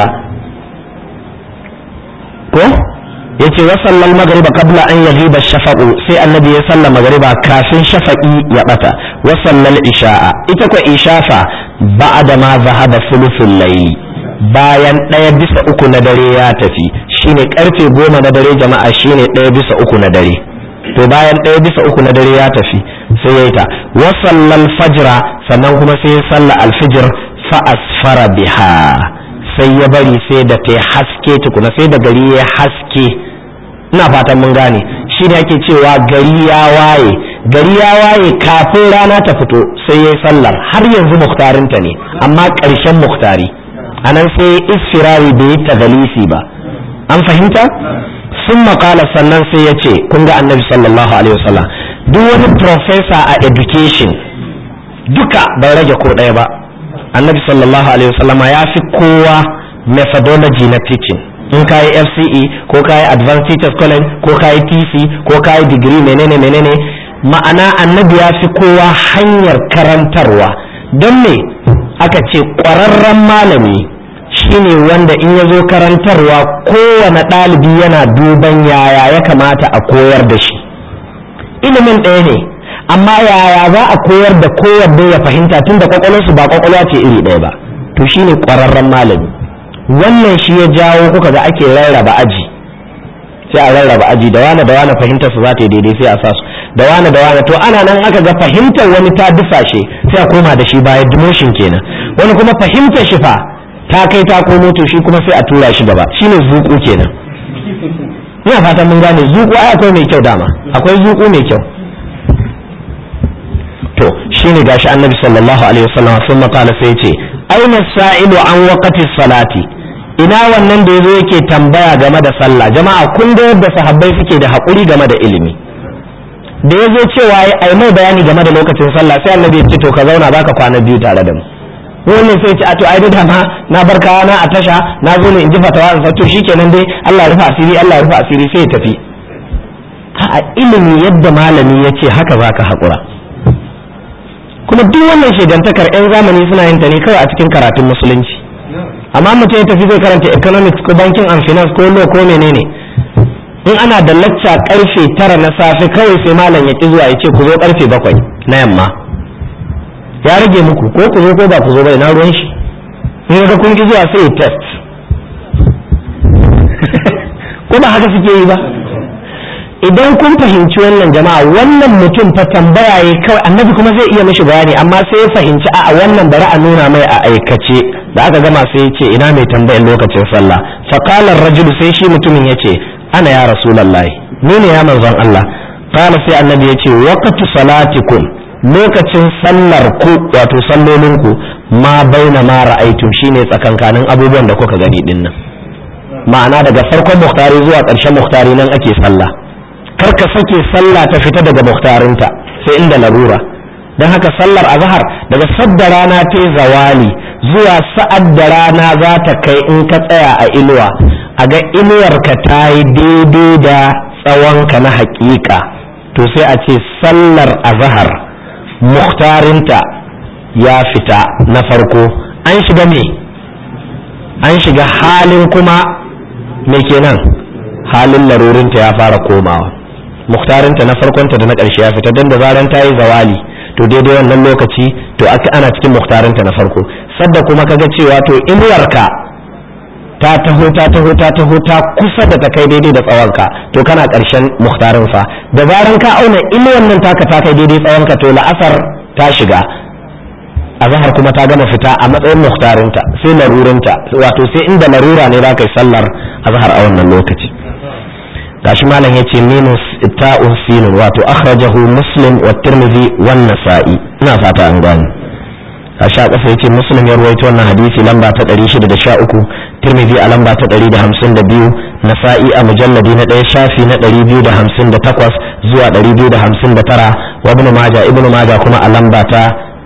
ko yace wa sallal magriba qabla an yaghiba shafaqu sai annabi ya salla magriba kafin shafaqi ya bata wa sallal isha'a ita ko ishafa ba'da ma zahaba thuluthul layli bayan ɗaya bisa uku na dare ya tafi shine karfe goma na dare jama'a shine ɗaya bisa uku na dare to bayan ɗaya bisa uku na dare ya tafi sai ya yi ta wa sallal fajra sannan kuma sai ya salla alfijir fa asfara biha sai ya bari sai da ta haske tukuna sai da gari ya haske ina fatan mun gane shi ne ake cewa gari ya waye gari ya waye kafin rana ta fito sai ya yi sallar har yanzu muktarinta ne amma ƙarshen muktari a nan sai isfirari bai yi tagalisi ba an fahimta sun makala sannan sai ya ce kun ga annabi sallallahu alaihi wasallam duk wani professor a education duka bai rage ko ɗaya ba annabi sallallahu alaihi wasallam ya fi kowa methodology na teaching in ka yi fce ko ka yi advanced teachers college ko ka yi tc ko ka yi degree menene menene ma'ana annabi ya fi kowa hanyar karantarwa don me aka ce ƙwararren malami shine wanda in ya zo karantarwa kowane ɗalibi yana duban yaya ya kamata a koyar da shi ilimin ɗaya ne amma yaya za a koyar da kowanne ya fahimta tun da kwakwalwarsu ba kwakwalwa ce iri ɗaya ba to shine ƙwararren malami wannan shi ya jawo kuka ga ake rarraba aji sai a rarraba aji da wane da wane fahimtar su za ta yi daidai sai a sa su da wane da wane to ana nan aka ga fahimtar wani ta dusashe sai a koma da shi baya demotion kenan wani kuma fahimtar shi fa ta kai ta komo to shi kuma sai a tura shi gaba shine zuku kenan ina fatan mun gane zuku ai akwai mai kyau dama akwai zuku mai kyau to shine gashi annabi sallallahu alaihi wasallam sun makala sai ce aina sa'ilu an waqati salati ina wannan da yazo yake tambaya game da sallah jama'a kun ga yadda sahabbai suke da hakuri game da ilimi da yazo cewa ai mai bayani game da lokacin sallah sai annabi ya ce to ka zauna baka kwana biyu tare da mu wannan sai ce a to ai da ma na bar na a tasha na zo ne in ji fatawa in to shikenan dai Allah ya rufa asiri Allah ya rufa asiri sai ya tafi a ilimi yadda malami ya ce haka zaka haƙura kuma duk wannan shegantakar 'yan zamani suna yin ta ne kawai a cikin karatun musulunci amma mutum ya tafi zai karanta economics ko banking and finance ko law ko menene in ana da lacca karfe tara na safe kawai sai malam ya ki zuwa ya ce ku zo karfe bakwai na yamma ya rage muku ko ku zo ko ba ku zo bai na ruwan shi in ga kun ki zuwa sai ya test ko ba haka suke yi ba idan kun fahimci wannan jama'a wannan mutum fa tambaya ya kawai annabi kuma zai iya mishi bayani amma sai ya fahimci a wannan bari a nuna mai a aikace da aka gama sai ya ce ina mai tambayar lokacin sallah fa qala rajulu sai shi mutumin ya ce ana ya rasulullahi ni ne ya manzon Allah qala sai annabi ya ce waqtu salatikum lokacin sallar ku wato sallolin ku ma baina ma ra'aytum shine tsakankanin abubuwan da kuka gani dinnan ma'ana daga farkon muhtari zuwa ƙarshen muhtari nan ake sallah kar ka sake sallah ta fita daga muhtarinta sai inda larura don haka sallar azhar daga sadda rana ta zawali zuwa sa'ad da rana za ta kai in ka tsaya a inuwa a ga inuwarka ta yi daidai da tsawonka na haƙiƙa to sai a ce sallar azhar muhtarinta ya fita na farko an shiga me an shiga halin kuma me kenan halin larurinta ya fara komawa muktarinta na farkonta da na ƙarshe ya fita don da zaran ta yi zawali to daidai wannan lokaci to aka ana cikin muktarinta na farko sadda kuma kaga cewa to inuwarka ta taho ta taho ta taho ta kusa da ta kai daidai da tsawonka to kana ƙarshen muktarin fa da zaran ka auna inuwar nan taka ta kai daidai tsawonka to la'asar ta shiga azahar kuma ta gama fita a matsayin muktarinta sai larurinta wato sai inda larura ne za ka yi sallar azahar a wannan lokaci gashi malam yace minus ta'un sinun wato akhrajahu muslim wa tirmidhi wan nasa'i ina fata an gane gashi a kasa yace muslim ya ruwaito wannan hadisi lamba ta 613 tirmidhi a lamba ta 152 nasa'i a mujalladi na ɗaya shafi na 258 zuwa 259 wa ibn majah ibn majah kuma a lamba ta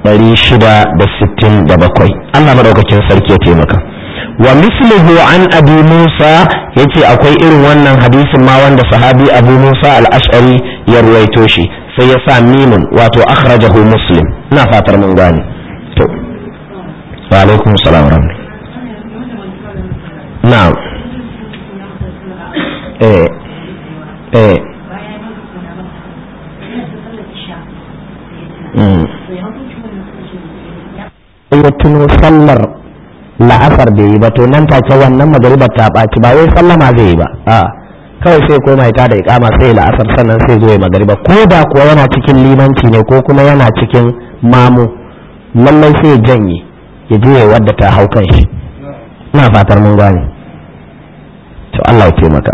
667 Allah madaukakin sarki ya taimaka wa mislihu an abi musa yace akwai irin wannan hadisin ma wanda sahabi abu musa al-ash'ari ya ruwaito shi sai ya sa mimun wato akhrajahu muslim ina fatar mun gane to wa alaikum salam wa na'am eh eh ya tuno sallar la'asar bai yi ba to nan take wannan magaribar ta ɓaci ba wai sallama zai yi ba a kawai sai koma ita da ikama sai la'asar sannan sai zo ya magariba ko da kuwa yana cikin limanci ne ko kuma yana cikin mamu lallai sai ya janye ya je ya wadda ta hau kan shi ina fatar mun gane to Allah ya taimaka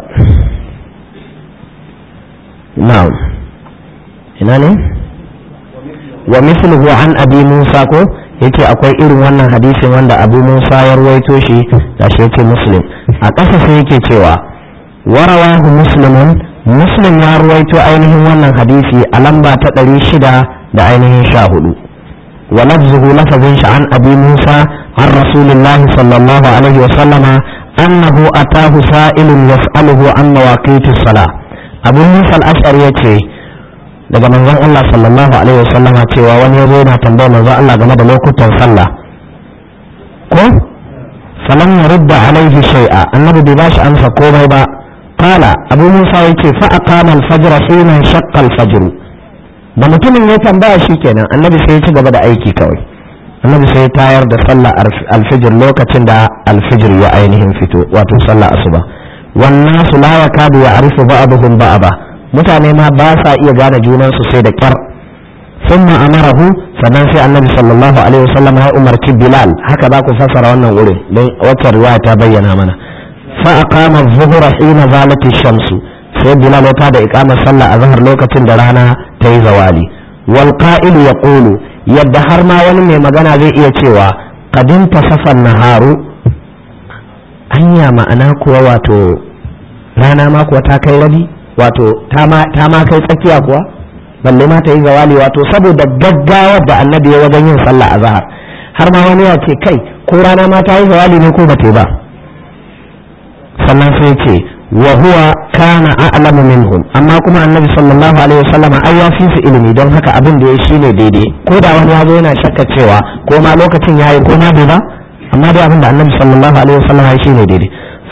na'am ina ne wa mithluhu an abi musa ko yake akwai irin wannan hadisin wanda abu musa ya ruwaito shi da shi yake muslim a ƙasa sai yake cewa warawahu muslimun muslim ya ruwaito ainihin wannan hadisi a lamba ta ɗari shida da ainihin sha hudu wa lafzuhu lafazin shi an abi musa an rasulillah sallallahu alaihi wa sallama annahu atahu sa'ilun yas'aluhu an mawaqiti salah abu musa al-ash'ari yace daga manzon Allah sallallahu alaihi wasallama cewa wani yazo yana tambayar manzon Allah game da lokutan sallah ko falam yurda alaihi shay'a annabi bai bashi amsa komai ba qala abu musa yace fa aqama al-fajr hina shaqqa al-fajr da mutumin ya tambaya shikenan annabi sai ya ci gaba da aiki kawai annabi sai ya tayar da sallah al-fajr lokacin da al-fajr ya ainihin fito wato sallah asuba wannan su la yakadu ya'rifu ba'dhum ba'da mutane ma ba sa iya gane junansu sai da kyar sun amarahu sannan sai annabi sallallahu alaihi wasallam ya umarci bilal haka za ku fassara wannan wurin don wata riwaya ta bayyana mana fa aqama adh-dhuhra hina zalati shamsu sai bilal ya da iqamar sallah a zahar lokacin da rana ta yi zawali wal qa'ilu yaqulu yadda har ma wani mai magana zai iya cewa qadin tasafan naharu hanya ma'ana kuwa wato rana ma kuwa ta kai rabi wato ta ma kai tsakiya kuwa balle ma ta yi zawali wato saboda gaggawar da annabi ya wajen yin sallah a zahar har ma wani ya ce kai ko rana ma ta yi zawali ne ko ba ta ba sannan sai ce wa huwa kana a'lamu minhum amma kuma annabi sallallahu alaihi wasallam ai ya fi su ilimi don haka abin da ya shine daidai ko da wani ya zo yana shakka cewa ko ma lokacin yayi ko ma bai ba amma dai abin da annabi sallallahu alaihi wasallam ya shine daidai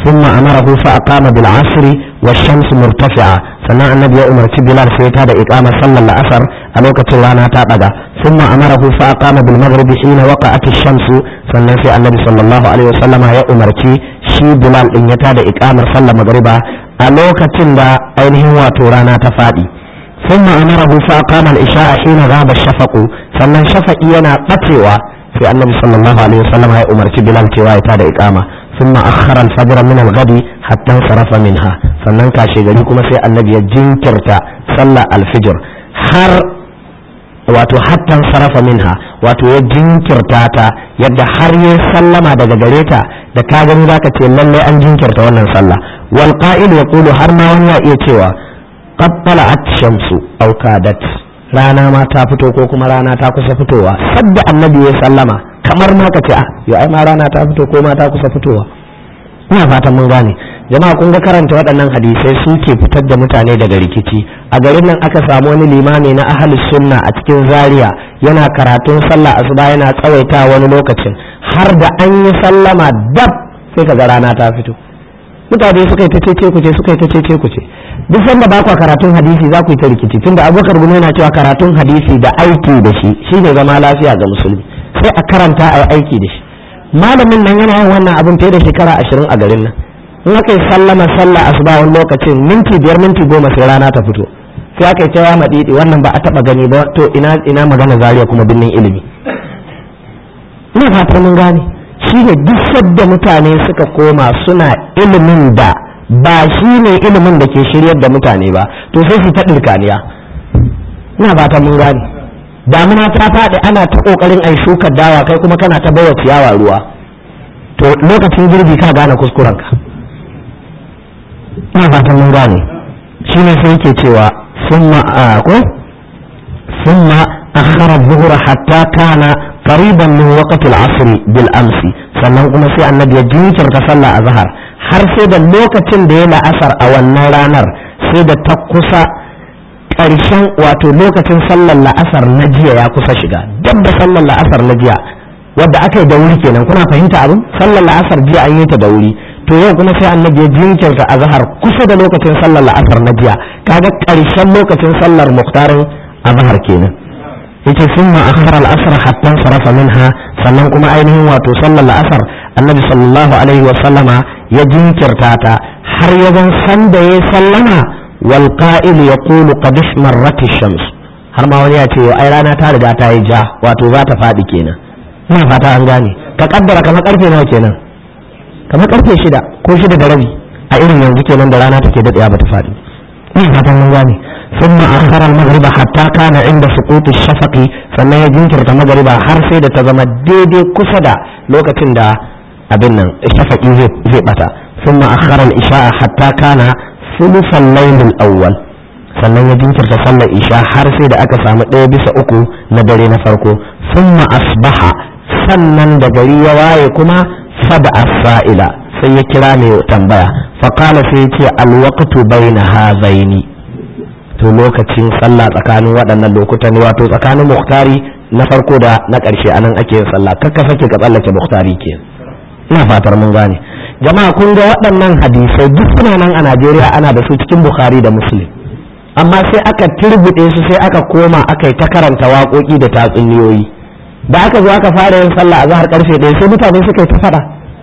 ثم أمره فأقام بالعصر والشمس مرتفعة سنة النبي أمر بلال سيتا دا إقامة صلى الأثر ألوكة لانا تابدا ثم أمره فأقام بالمغرب حين وقعت الشمس سنة في النبي صلى الله عليه وسلم يا أمر شي بلال إن يتا دا إقامة صلى مغربا ألوكة دا أينه واتورانا تفادي ثم أمره فأقام الإشاء حين غاب الشفق سنة شفق ينا قتوى في النبي صلى الله عليه وسلم يا أمر بلال تيوا يتا دا إقامة ثم أخر الفجر من الغد حتى انصرف منها sannan kashe gari kuma sai annabi ya jinkirta sallah alfijir har wato hattan sarafa minha wato ya jinkirta ta yadda har ya sallama daga gare ta da ka gani zaka ce lalle an jinkirta wannan sallah wal qa'il yaqulu har ma wani ya iya cewa qad tala'at shamsu aw kadat rana ma ta fito ko kuma rana ta kusa fitowa sadda annabi ya sallama kamar ma ka ce ah yo ai ma rana ta fito ko ma ta kusa fitowa ina fatan mun gane jama'a kun ga karanta waɗannan hadisai suke fitar da mutane daga rikici a garin nan aka samu wani limami na ahlus sunna a cikin zaria yana karatun sallah asuba yana tsawaita wani lokacin har da an yi sallama dab sai kaga rana ta fito mutane suka yi ta cece kuce suka yi ta cece kuce duk sanda ba kwa karatun hadisi za ku yi ta rikici tunda abubakar gumi yana cewa karatun hadisi da aiki da shi shine zama lafiya ga musulmi sai a karanta a aiki da shi malamin nan yana yin wannan abin fiye da shekara ashirin a garin nan in aka yi sallama sallah asuba wani lokacin minti biyar minti goma sai rana ta fito sai aka yi ta yama didi wannan ba a taba gani ba to ina ina magana zariya kuma binnin ilimi ina fatar mun gane shi ne duk sadda mutane suka koma suna ilimin da ba shi ne ilimin da ke shiryar da mutane ba to sai su ta ɗirkaniya ina fatar mun gane damuna ta faɗi ana ta ƙoƙarin ai shukar dawa kai kuma kana ta bawa ciyawa ruwa to lokacin girbi ka gane kuskurenka ina fatan mun gane shi ne sai yake cewa summa ko summa akhara dhuhra hatta kana qariban min waqti al-asr bil amsi sannan kuma sai annabi ya jinkirta sallah azhar har sai da lokacin da ya la'asar a wannan ranar sai da ta kusa ƙarshen wato lokacin sallar la'asar na jiya ya kusa shiga dab da sallar la'asar na jiya wadda aka yi da wuri kenan kuna fahimta abin sallar la'asar jiya an yi ta da wuri to yau kuma sai annabi ya jinkirta azhar kusa da lokacin sallar la'asar na jiya kaga ƙarshen lokacin sallar muhtarin azhar kenan yace summa akhara al-asr hatta sarafa minha sannan kuma ainihin wato sallar la'asar annabi sallallahu alaihi wa sallama ya jinkirta ta har ya zan sanda ya sallama wal qa'il yaqulu qad ismarrat ash-shams har ma wani ya ce ai rana ta riga ta yi ja wato za ta faɗi kenan ina fata an gane ka kaddara kamar karfe nawa kenan kamar karfe shida ko shida da rabi a irin yanzu kenan da rana take daɗewa ba ta faɗi ina fatan mun gane ثم أخر المغرب حتى كان عند سقوط الشفق sannan ya jinkirta magariba har sai da ta zama daidai kusa da lokacin da abin nan shafaqi zai bata ثم أخر الإشاء حتى كان ثلث الليل الأول sannan ya jinkirta sallar isha har sai da aka samu ɗaya bisa uku na dare na farko summa asbaha sannan da gari ya waye kuma fada asa'ila sai ya kira mai tambaya faƙala sai ya ce alwaqtu baina hazaini to lokacin sallah tsakanin waɗannan lokutan wato tsakanin muhtari na farko da na ƙarshe anan ake yin sallah kakka sake ka tsallake muhtari ke ina fatar mun gane jama'a kun ga waɗannan hadisai duk suna nan a Najeriya ana da su cikin Bukhari da Muslim amma sai aka turbuɗe su sai aka koma aka yi ta karanta waƙoƙi da tatsuniyoyi da aka zo aka fara yin sallah a zahar karfe ɗaya sai mutane suka yi ta faɗa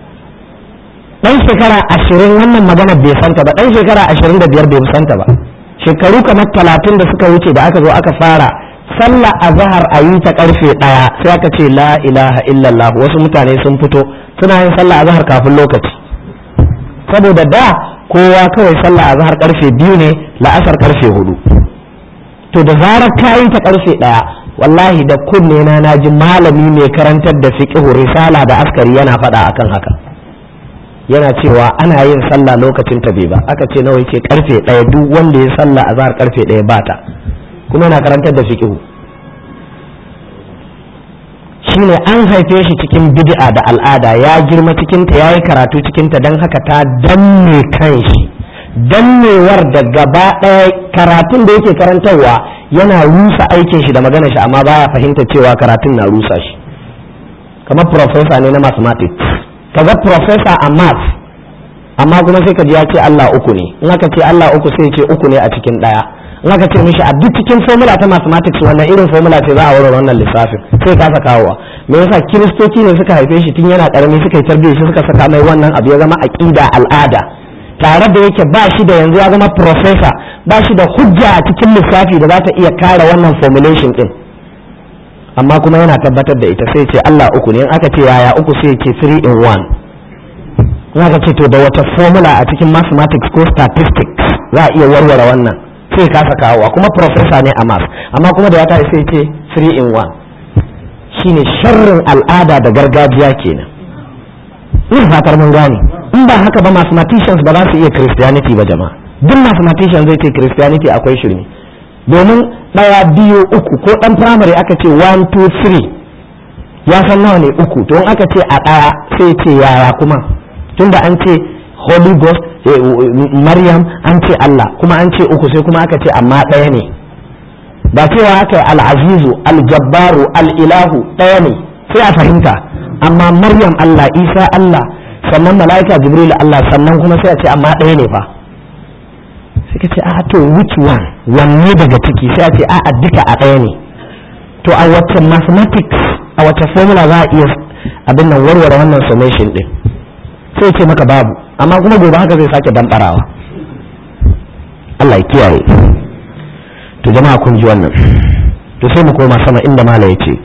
ɗan shekara ashirin wannan magana bai santa ba ɗan shekara ashirin da biyar bai santa ba shekaru kamar talatin da suka wuce da aka zo aka fara sallah a zahar a yi ta karfe ɗaya sai aka ce la ilaha illallah wasu mutane sun fito suna yin sallah a zahar kafin lokaci saboda da kowa kawai sallah a zahar karfe biyu ne la'asar karfe hudu to da zarar ka yi ta karfe ɗaya wallahi da kunne na naji malami mai karantar da fiqh risala da askari yana faɗa akan haka yana cewa ana yin sallah lokacin ta bai ba aka ce nawa yake karfe ɗaya duk wanda ya sallah a zahar karfe ɗaya ba ta kuma yana karantar da fiqh shine an haife shi cikin bid'a da al'ada ya girma cikin ta yayi karatu cikin ta dan haka ta danne kanshi dannewar da gaba ɗaya karatun da yake karantarwa yana rusa aikin shi da magana shi amma baya fahimta cewa karatun na rusa shi kamar professor ne na mathematics kaga professor a math amma kuma sai ka ji ya ce Allah uku ne in aka ce Allah uku sai ce uku ne a cikin ɗaya in aka ce mishi a duk cikin formula ta mathematics wannan irin formula ce za a warware wannan lissafin sai kasa kawowa me yasa kiristoci ne suka haife shi tun yana karami suka yi tarbiyyar shi suka saka mai wannan abu ya zama aqida al'ada tare da yake ba shi da yanzu ya zama professor ba shi da hujja a cikin lissafi da za ta iya kare wannan formulation din amma kuma yana tabbatar da ita sai ce Allah uku ne in aka ce yaya uku sai ce 3 in 1 in aka ce to da wata formula a cikin mathematics ko statistics za a iya warware wannan sai kasa kawowa kuma professor ne a math amma kuma da ya ta sai ce 3 in 1 shine sharrin al'ada da gargajiya kenan ina fatar mun gane in ba haka ba mathematicians ba za su iya christianity ba jama'a duk mathematician zai ce christianity akwai shirme domin ɗaya biyu uku ko ɗan primary aka ce 1 2 3 ya san nawa ne uku to in aka ce a ɗaya sai ce yaya kuma tunda an ce holy ghost maryam an ce allah kuma an ce uku sai kuma aka ce amma ɗaya ne ba cewa aka yi al'azizu aljabbaru al'ilahu ɗaya ne sai a fahimta amma maryam allah isa allah sannan mala'ika jibril allah sannan kuma sai a ce amma ɗaya ne fa sai ka ce a to which one wanne daga ciki sai a ce a duka a ɗaya ne to a wacce mathematics a wacce formula za a iya abin nan warware wannan summation din sai ce maka babu amma kuma gobe haka zai sake damɓarawa Allah ya kiyaye to jama'a kun ji wannan to sai mu koma sama inda mala ya ce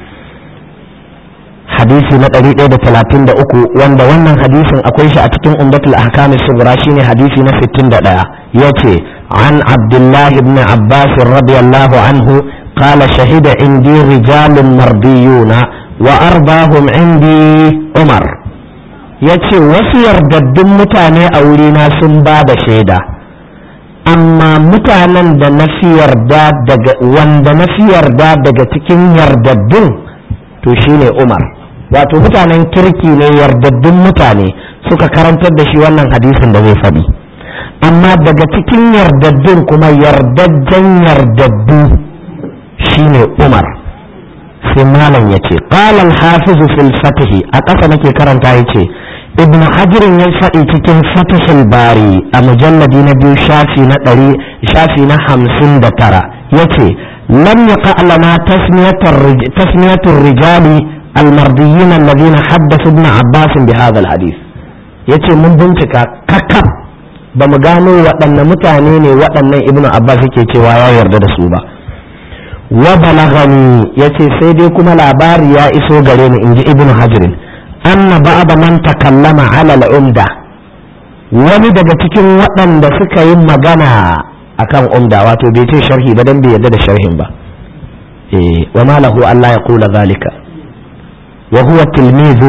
hadisi na 133 wanda wannan hadisin akwai shi a cikin umdatul ahkam subra shine hadisi na 61 yace an abdullah ibn abbas radiyallahu anhu قال شهد عندي رجال مرضيون وأرضاهم عندي عمر yace wasu yardaddun mutane a wurina sun ba da shaida amma mutanen da na fi yarda daga wanda na fi yarda daga cikin yardaddun to shine Umar wato mutanen kirki ne yardaddun mutane suka karantar da shi wannan hadisin da zai faɗi amma daga cikin yardaddun kuma yardajjen yardaddu shine Umar sai malam ya ce ƙalal hafizu fil fatihi a ƙasa nake karanta ya ce ibn hajirin ya faɗi cikin fatihul bari a mujalladi na biyu shafi na ɗari shafi na hamsin da tara ya ce lam ya lana tasmiyatul rijali almardiyyin alladhina haddathu ibn abbas bi hadha alhadith yace mun bincika kakab ba mu gano waɗanne mutane ne waɗannan ibn abbas yake cewa ya yarda da su ba wa balagani yace sai dai kuma labari ya iso gare ni inji ibnu hajirin anna ba'da man takallama ala al-umda wani daga cikin waɗanda suka yi magana akan umda wato bai ce sharhi ba dan bai yarda da sharhin ba eh wa ma lahu alla yaqula zalika wa huwa tilmizu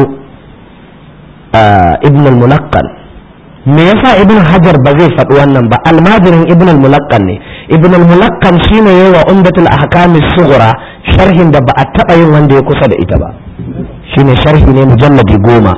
ibn al-mulaqqan me yasa ibn hajar ba zai faɗi wannan ba almajirin ibn al-mulaqqan ne ibn al-mulaqqan shine yayi wa umdatul ahkam sughra sharhin da ba a taɓa yin wanda ya kusa da ita ba shine sharhi ne mujalladi goma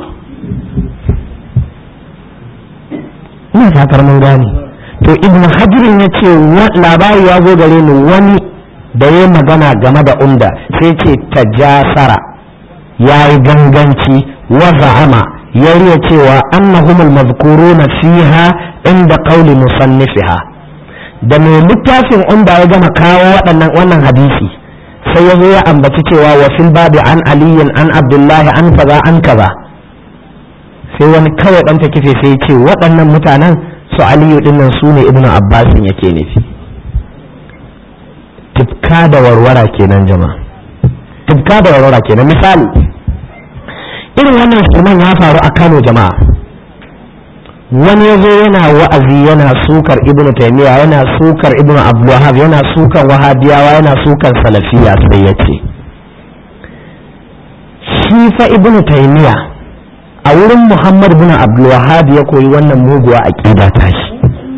ina fatar mun gane to ibn hajar ya ce labari ya zo gare ni wani da ya magana game da umda sai ce tajasara ya yi ganganci wa za'ama ya riya cewa annahumul mazkuruna fiha inda qauli musannifiha da mai littafin umda ya gama kawo waɗannan wannan hadisi sai ya zo ya ambaci cewa wa fil babi an aliyin an abdullahi an kaza an kaza sai wani kawai ɗan kife sai ce waɗannan mutanen su aliyu dinnan su ne ibnu abbasin yake nufi tifka da warwara kenan jama'a tifka da warwara kenan misali irin wannan shirman ya faru a kano jama'a wani ya zo yana wa'azi yana sukar ibn taymiya yana sukar ibn abdulwahab yana sukan wahabiyawa yana sukan salafiya sai ya ce shi fa ibn taymiya a wurin muhammad ibn abdulwahab ya koyi wannan muguwa aqida ta shi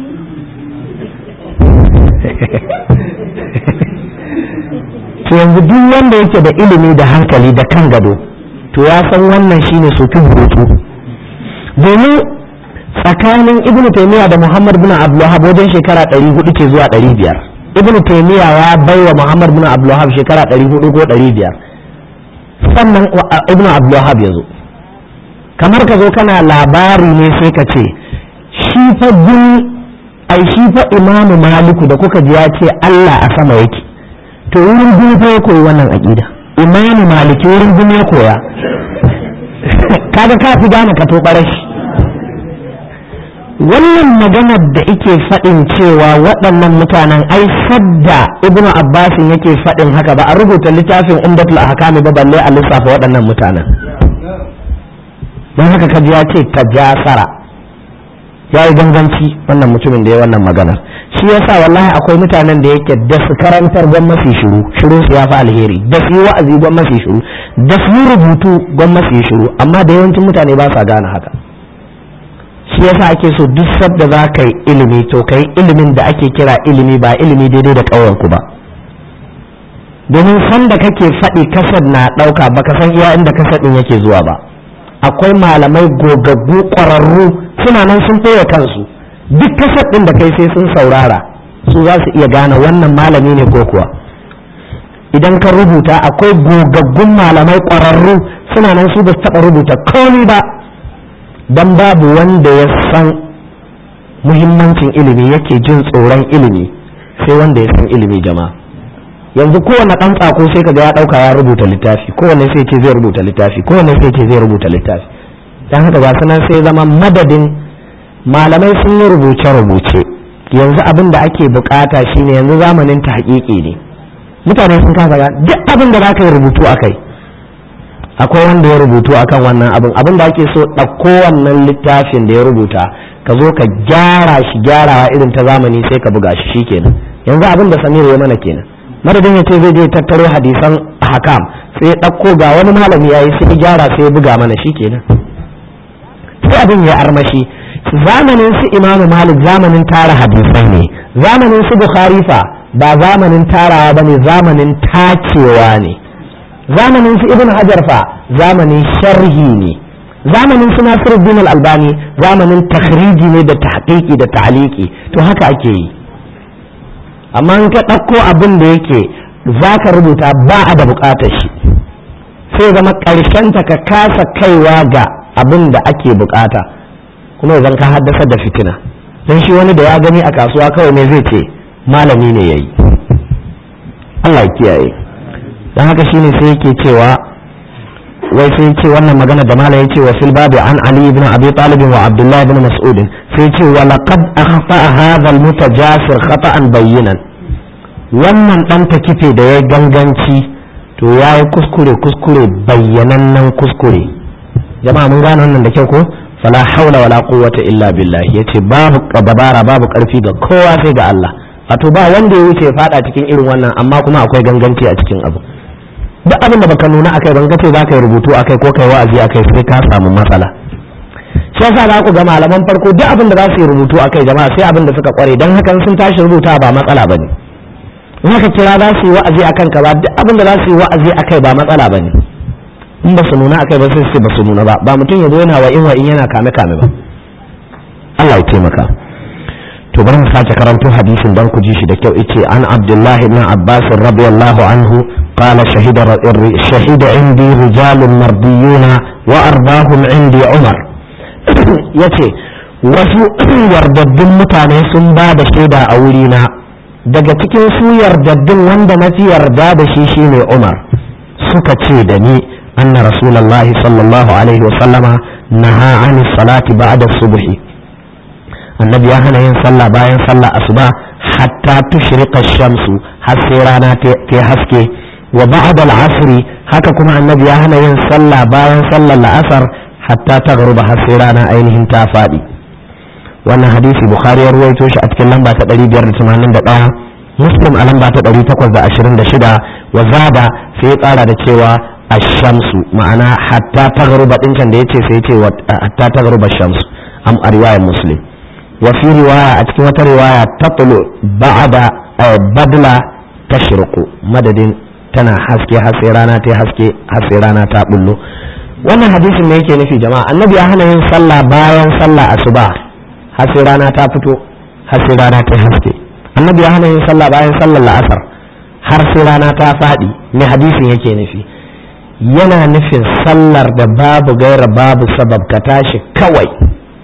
to yanzu duk wanda yake da ilimi da hankali da kan gado to ya san wannan shine sokin hutu domin tsakanin ibnu taymiya da muhammad bin abdulwahab wajen shekara 400 ce zuwa 500 ibnu taymiya ya baiwa muhammad bin abdulwahab shekara 400 ko 500 sannan ibnu abdulwahab ya zo kamar ka zo kana labari ne sai ka ce shi fa jin ai shi fa imamu maliku da kuka ji ya ce Allah a sama yake to wurin jin fa ya koyi wannan aqida imamu maliki wurin jin ya koya kaga ka fi gane ka to shi wannan maganar da ike faɗin cewa waɗannan mutanen ai sadda ibnu abbasin yake faɗin haka ba a rubuta littafin umdatul ahkami ba balle a lissafa waɗannan mutanen don haka kaji ya ce tajasara ya yi ganganci wannan mutumin da ya wannan maganar shi yasa wallahi akwai mutanen da yake da su karantar gwan mafi shiru shiru su ya fi alheri da su yi wa'azi gwan mafi shiru da su yi rubutu gwan mafi shiru amma da yawancin mutane ba sa gane haka shi yasa ake so duk sadda za ka yi ilimi to ka yi ilimin da ake kira ilimi ba ilimi daidai da ƙauyenku ba domin sanda kake faɗi kasad na ɗauka baka san iya inda kasad ɗin yake zuwa ba akwai malamai gogaggu ƙwararru suna nan sun ɓoye kansu duk kasad ɗin da kai sai sun saurara su za su iya gane wannan malami ne ko kuwa idan ka rubuta akwai gogaggun malamai ƙwararru suna nan su ba su taɓa rubuta komi ba dan babu wanda ya san muhimmancin ilimi yake jin tsoron ilimi sai wanda ya san ilimi jama'a yanzu kowane ɗan tsako sai kaga ya ɗauka ya rubuta littafi kowane sai ce zai rubuta littafi kowane sai ce zai rubuta littafi dan haka ga sanan sai zama madadin malamai sun yi rubuce-rubuce yanzu abin da ake bukata shine yanzu zamanin ta haƙiƙi ne mutane sun kasa duk abin da za ka yi rubutu a kai akwai wanda ya rubutu akan wannan abin abin da ake so ɗauko wannan littafin da ya rubuta ka zo ka gyara shi gyarawa irin ta zamani sai ka buga shi shikenan yanzu abin da samir ya mana kenan madadin ya ce zai je tattaro hadisan hakam sai ya ɗauko ga wani malami ya yi sai ya gyara sai ya buga mana shikenan sai abin ya armashi zamanin su imamu malik zamanin tara hadisai ne zamanin su bukhari fa ba zamanin tarawa ba ne zamanin tacewa ne zamanin su ibn hajar fa zamanin sharhi ne zamanin su nasiruddin al-albani zamanin takhriji ne da tahqiqi da ta'liqi to haka ake yi amma in ka ɗauko abin da yake za ka rubuta ba a da buƙatar shi sai zama ƙarshen ta ka kasa kaiwa ga abin da ake buƙata kuma zan ka haddasa da fitina don shi wani da ya gani a kasuwa kawai ne zai ce malami ne ya yi Allah ya kiyaye don haka shine sai yake cewa wai sai ce wannan magana da malam yace wa fil babi an ali ibn abi talib wa abdullah ibn mas'ud sai ce wa laqad akhta hadha al mutajasir khata'an bayyinan wannan dan kife da ya ganganci to yayi kuskure kuskure bayyanannen kuskure jama'a mun gane wannan da kyau ko fala haula wala quwwata illa billah yace babu dabara babu karfi ga kowa sai ga Allah wato ba wanda ya wuce ya fada cikin irin wannan amma kuma akwai ganganci a cikin abu duk abin da baka nuna akai ban kace za ka yi rubutu akai ko kai wa'azi akai sai ka samu matsala shi yasa za ku ga malaman farko duk abin da za su yi rubutu akai jama'a sai abin da suka kware dan hakan sun tashi rubuta ba matsala bane in haka kira za su yi wa'azi akan ka ba duk abin da za su yi wa'azi akai ba matsala bane in ba su nuna akai ba sai su ba su nuna ba ba mutum ya zo yana wa in wa in yana kame kame ba Allah ya taimaka to bari mu sake karanto hadisin dan ku ji shi da kyau yace an Abdullahi ibn Abbas radiyallahu anhu قال شهد شهد عندي رجال مرضيون وأرضاهم عندي عمر yace wasu yardaddun mutane sun ba da shaida a wurina daga cikin su yardaddun wanda na fi yarda da shi shine Umar suka ce da ni anna rasulullah sallallahu alaihi wasallama naha an salati ba'da subhi annabi ya hana yin sallah bayan sallah asuba hatta tushriqa shamsu har sai rana ta haske wa ba'd al-asr haka kuma annabi ya hana yin sallah bayan sallar la'asar hatta ta garuba har sai rana ainihin ta faɗi wannan hadisi bukhari ya ruwaito shi a cikin lamba ta 581 muslim a lamba ta 826 wa zada sai ya ƙara da cewa ash-shamsu ma'ana hatta ta garuba din can da yace sai yace hatta ta garuba shamsu am a riwayar muslim wa fi riwaya a cikin wata riwaya tatlu ba'da badla tashruqu madadin tana haske har sai rana ta haske har sai rana ta bullo wannan hadisin ne yake nufi jama'a annabi ya hana yin sallah bayan sallah asuba har sai rana ta fito har sai rana ta haske annabi ya hana yin sallah bayan sallar la'asar har sai rana ta faɗi ne hadisin yake nufi yana nufin sallar da babu gaira babu sabab ka tashi kawai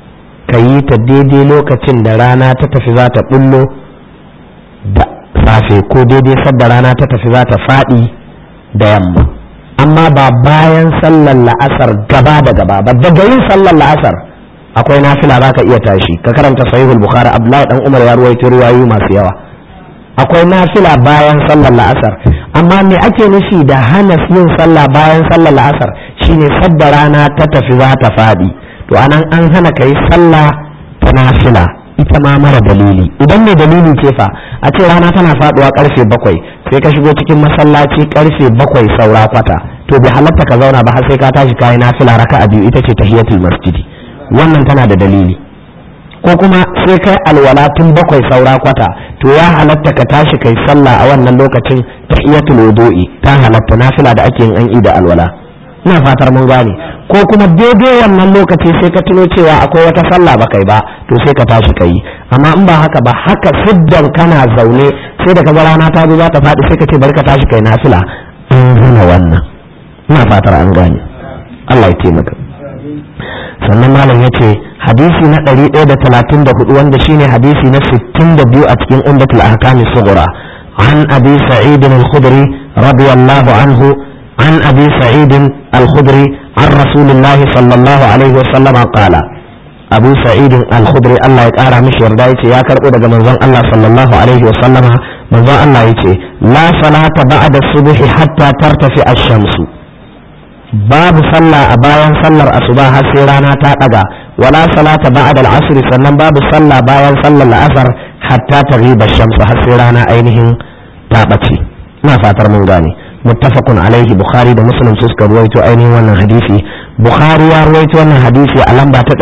ka yi ta daidai lokacin da rana ta tafi za ta bullo da safe ko daidai sadda rana ta tafi za ta faɗi da yamma amma ba bayan sallar la'asar gaba da gaba ba daga yin sallar la'asar akwai nafila za ka iya tashi ka karanta sahihul bukhari abdullahi dan umar ya ruwaito ruwayoyi masu yawa akwai nafila bayan sallar la'asar amma me ake nufi da hana yin sallah bayan sallar la'asar shine sadda rana ta tafi za ta faɗi to anan an hana ka yi sallah ta nafila ita ma mara dalili idan mai dalili ce fa a ce rana tana faduwa karfe bakwai sai ka shigo cikin masallaci karfe bakwai saura kwata to bai halatta ka zauna ba har sai ka tashi kayi nafila raka'a biyu ita ce tahiyatul masjidi wannan tana da dalili ko kuma sai kai alwala tun bakwai saura kwata to ya halatta ka tashi kai sallah a wannan lokacin tahiyatul wudu'i ta halatta nafila da ake yin an da alwala ina fatar mun gane ko kuma daidai wannan lokaci sai ka tuno cewa akwai wata sallah ba kai ba to sai ka tashi kai amma in ba haka ba haka siddan kana zaune sai da kaga rana ta zo za ta faɗi sai ka ce bari ka tashi kai nafila an hana wannan ina fatar an gane Allah ya taimaka sannan malam ya ce hadisi na 134 wanda shine hadisi na 62 a cikin umdatul ahkam sughra an abi sa'id al-khudri radiyallahu anhu عن أبي سعيد الخدري عن رسول الله صلى الله عليه وسلم قال أبو سعيد الخدري الله يقارى مش يردائي يا كربو دقى منظر الله صلى الله عليه وسلم منظر الله يتي لا صلاة بعد الصبح حتى ترتفع الشمس باب صلى أبايا صلى الأصباح سيرانا تاتقى ولا صلاة بعد العصر سنن باب صلى بايا صلى الأثر حتى تغيب الشمس حسيرانا أينهم تابتي ما فاتر من غاني muttafaqun alaihi bukhari da muslim su suka ruwaito ainihin wannan hadisi bukhari ya ruwaito wannan hadisi a lamba ta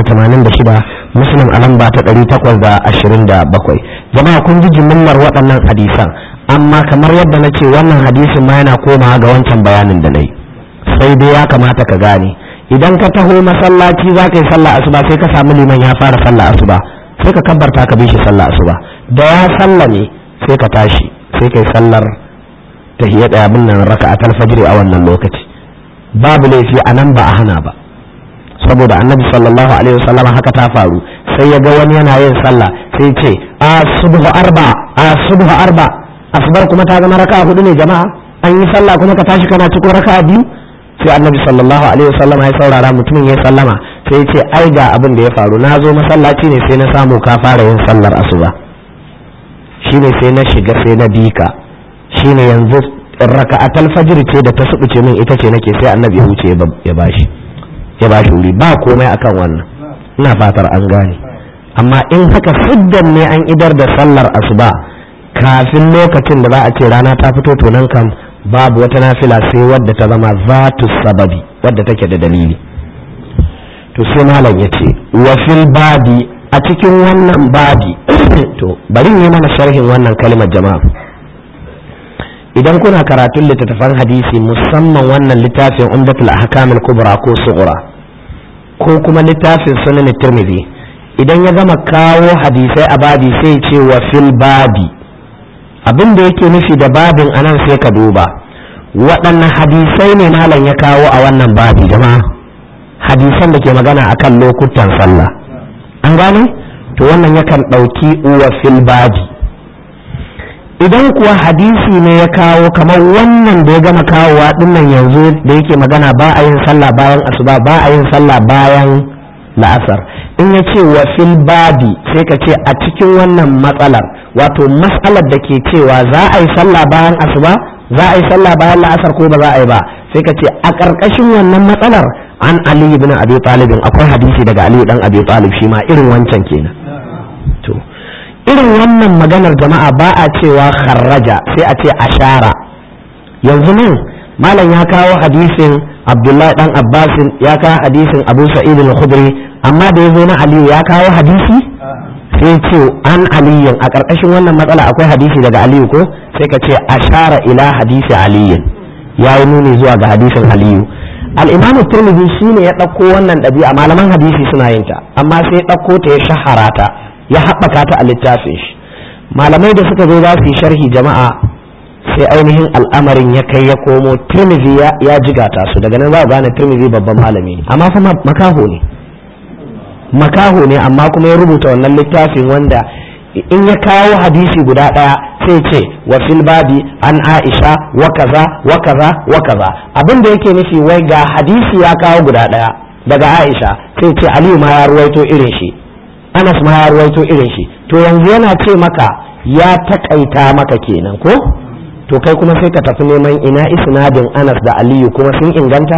586 muslim a lamba ta 827 jama'a kun ji jimillar waɗannan hadisan amma kamar yadda na ce wannan hadisin ma yana komawa ga wancan bayanin da na yi sai dai ya kamata ka gane idan ka taho masallaci za ka yi sallah asuba sai ka samu liman ya fara sallah asuba sai ka kabbarta ka bi shi sallah asuba da ya sallame sai ka tashi sai ka yi sallar tahiyya da abin nan raka'atul fajr a wannan lokaci babu laifi a nan ba a hana ba saboda annabi sallallahu alaihi wasallam haka ta faru sai ya ga wani yana yin sallah sai ce a subhu arba a subhu arba asbar kuma ta zama raka'a hudu ne jama'a an yi sallah kuma ka tashi kana cikin raka'a biyu sai annabi sallallahu alaihi wasallam ya saurara mutumin ya sallama sai ya ce ai ga abin da ya faru na zo masallaci ne sai na samu ka fara yin sallar asuba shine sai na shiga sai na bika shine yanzu raka'atul fajr ce da ta subuce min ita ce nake sai annabi ya wuce ya bashi ya bashi wuri ba komai akan wannan ina fatar an gane amma in haka siddan ne an idar da sallar asuba kafin lokacin da za a ce rana ta fito to nan kam babu wata nafila sai wadda ta zama zatu sababi wadda take da dalili to sai malam ya ce wa fil badi a cikin wannan badi to bari ne mana sharhin wannan kalmar jama'a idan kuna karatun littattafan hadisi musamman wannan littafin umdatul ahkamul kubra ko sughra ko kuma littafin sunan tirmidhi idan ya gama kawo hadisai a babi sai ce wa fil babi abin da yake nufi da babin anan sai ka duba waɗanne hadisai ne malam ya kawo a wannan babi jama'a hadisan da ke magana akan lokutan sallah an gane to wannan yakan ɗauki wa fil babi idan kuwa hadisi ne ya kawo kamar wannan da ya gama kawowa dinnan yanzu da yake magana ba a yin sallah bayan asuba ba a yin sallah bayan la'asar in ya ce wa fil babi sai ka ce a cikin wannan matsalar wato matsalar da ke cewa za a yi sallah bayan asuba za a yi sallah bayan la'asar ko ba za a yi ba sai ka ce a ƙarƙashin wannan matsalar an ali ibn abi talibin akwai hadisi daga ali dan abi talib shi ma irin wancan kenan to irin wannan maganar jama'a ba a cewa kharraja sai a ce ashara yanzu nan malam ya kawo hadisin abdullahi dan abbasin ya kawo hadisin abu sa'id al-khudri amma da yazo na aliyu ya kawo hadisi sai ce an aliyin a ƙarƙashin wannan matsala akwai hadisi daga aliyu ko sai ka ce ashara ila hadisi aliyin ya yi nuni zuwa ga hadisin aliyu al-imam turmidi shine ya ɗauko wannan ɗabi'a malaman hadisi suna yin ta amma sai ya ɗauko ta ya shahara ta ya haɓaka ta a littafin shi malamai da suka zo za su yi sharhi jama'a sai ainihin al'amarin ya kai ya komo tirmidhi ya jigata su daga nan za a gane tirmidhi babban malami ne amma fa makaho ne makaho ne amma kuma ya rubuta wannan littafin wanda in ya kawo hadisi guda ɗaya sai ce wa fil babi an aisha wa kaza wa kaza wa kaza abin da yake nufi wai ga hadisi ya kawo guda ɗaya daga aisha sai ce aliyu ma ya ruwaito irin shi anas ma ya ruwaito irin shi to yanzu yana ce maka ya takaita maka kenan ko to kai kuma sai ka tafi neman ina isnadin anas da aliyu kuma sun inganta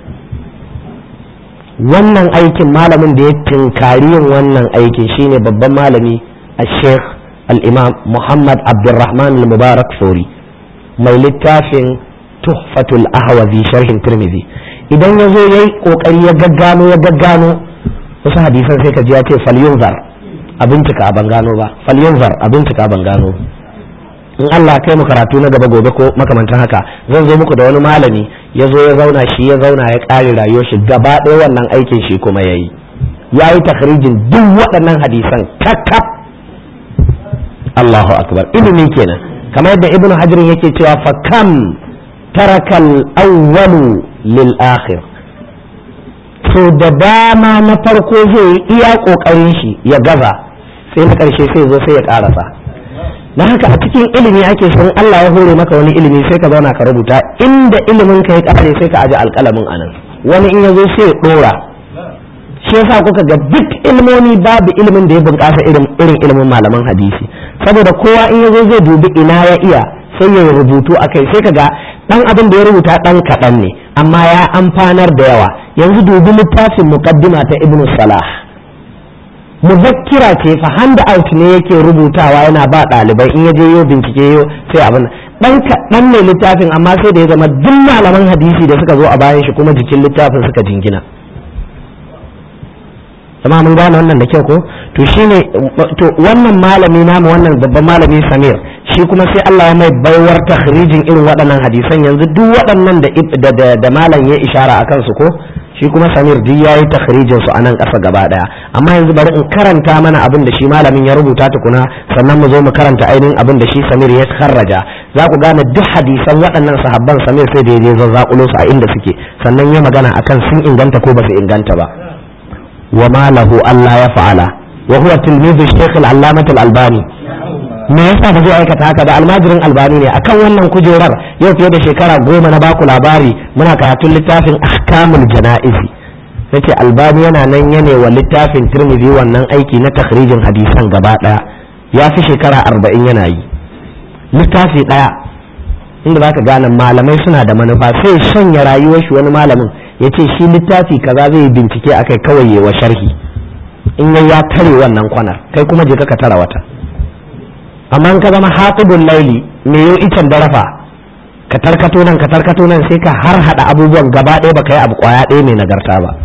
wannan aikin malamin da ya tinkari yin wannan aikin shine babban malami a sheikh al-imam muhammad abdulrahman al-mubarak fori mai littafin tuhfatul ahwazi sharhin tirmidhi idan ya zo ya yi kokari ya gaggano ya gaggano wasu hadisan sai ka ji ya ce falyunzar a bincika ban gano ba falyunzar a bincika ban gano in Allah kai mu karatu na gaba gobe ko makamantan haka zan zo muku da wani malami ya zo ya zauna shi ya zauna ya ƙare rayuwar shi gaba ɗaya wannan aikin shi kuma ya yi ya yi takhrijin duk waɗannan hadisan kakkaf Allahu akbar ilimi kenan kamar yadda ibnu hajar yake cewa fa kam tarakal awwalu lil akhir so da dama na farko zai yi iya kokarin shi ya gaza sai na karshe sai zo sai ya karasa na haka a cikin ilimi ake son Allah ya hore maka wani ilimi sai ka zauna ka rubuta inda ilimin ka ya kare sai ka aje alƙalamin anan wani in ya zo sai ya dora shi yasa kuka ga duk ilmomi babu ilimin da ya bunƙasa irin irin ilimin malaman hadisi saboda kowa in ya zo zai dubi ina ya iya sai ya rubutu akai sai ka ga dan abin da ya rubuta dan kaɗan ne amma ya amfanar da yawa yanzu dubi littafin muqaddima ta ibnu salah muzakkira ce fa hand out ne yake rubutawa yana ba ɗalibai in ya je yo bincike yo sai abin dan kaɗan ne littafin amma sai da ya zama duk malaman hadisi da suka zo a bayan shi kuma jikin littafin suka jingina amma mun gane wannan da kyau ko to shine to wannan malami namu wannan babban malami Samir shi kuma sai Allah ya mai baiwar takhrijin irin waɗannan hadisan yanzu duk waɗannan da da da malam ya ishara akan su ko shi kuma Samir duk yayi takhrijin su anan ƙasa gaba daya amma yanzu bari in karanta mana abin da shi malamin ya rubuta tukuna sannan mu zo mu karanta ainihin abin da shi Samir ya kharraja za ku gane duk hadisan waɗannan sahabban Samir sai da ya zazzakulo su a inda suke sannan ya magana akan sun inganta ko ba su inganta ba وما له ألا يفعل وهو تلميذ الشيخ العلامة الألباني me yasa ba zai aikata haka da almajirin albani ne akan wannan kujerar yau fiye da shekara goma na baku labari muna karatun littafin ahkamul jana'izi yace albani yana nan yane wa littafin tirmidhi wannan aiki na takhrijin hadisan gaba daya ya fi shekara arba'in yana yi littafi daya inda zaka gane malamai suna da manufa sai shanya rayuwar shi wani malamin ya ce shi littafi kaza zai bincike akai kawai yi wa sharhi in ya ya tare wannan kwanar kai kuma je ka tara wata amma in ka zama hatibul laili me yau icen darafa ka tarkato nan ka tarkato nan sai ka har hada abubuwan gaba ɗaya baka yi abu kwaya ɗaya mai nagarta ba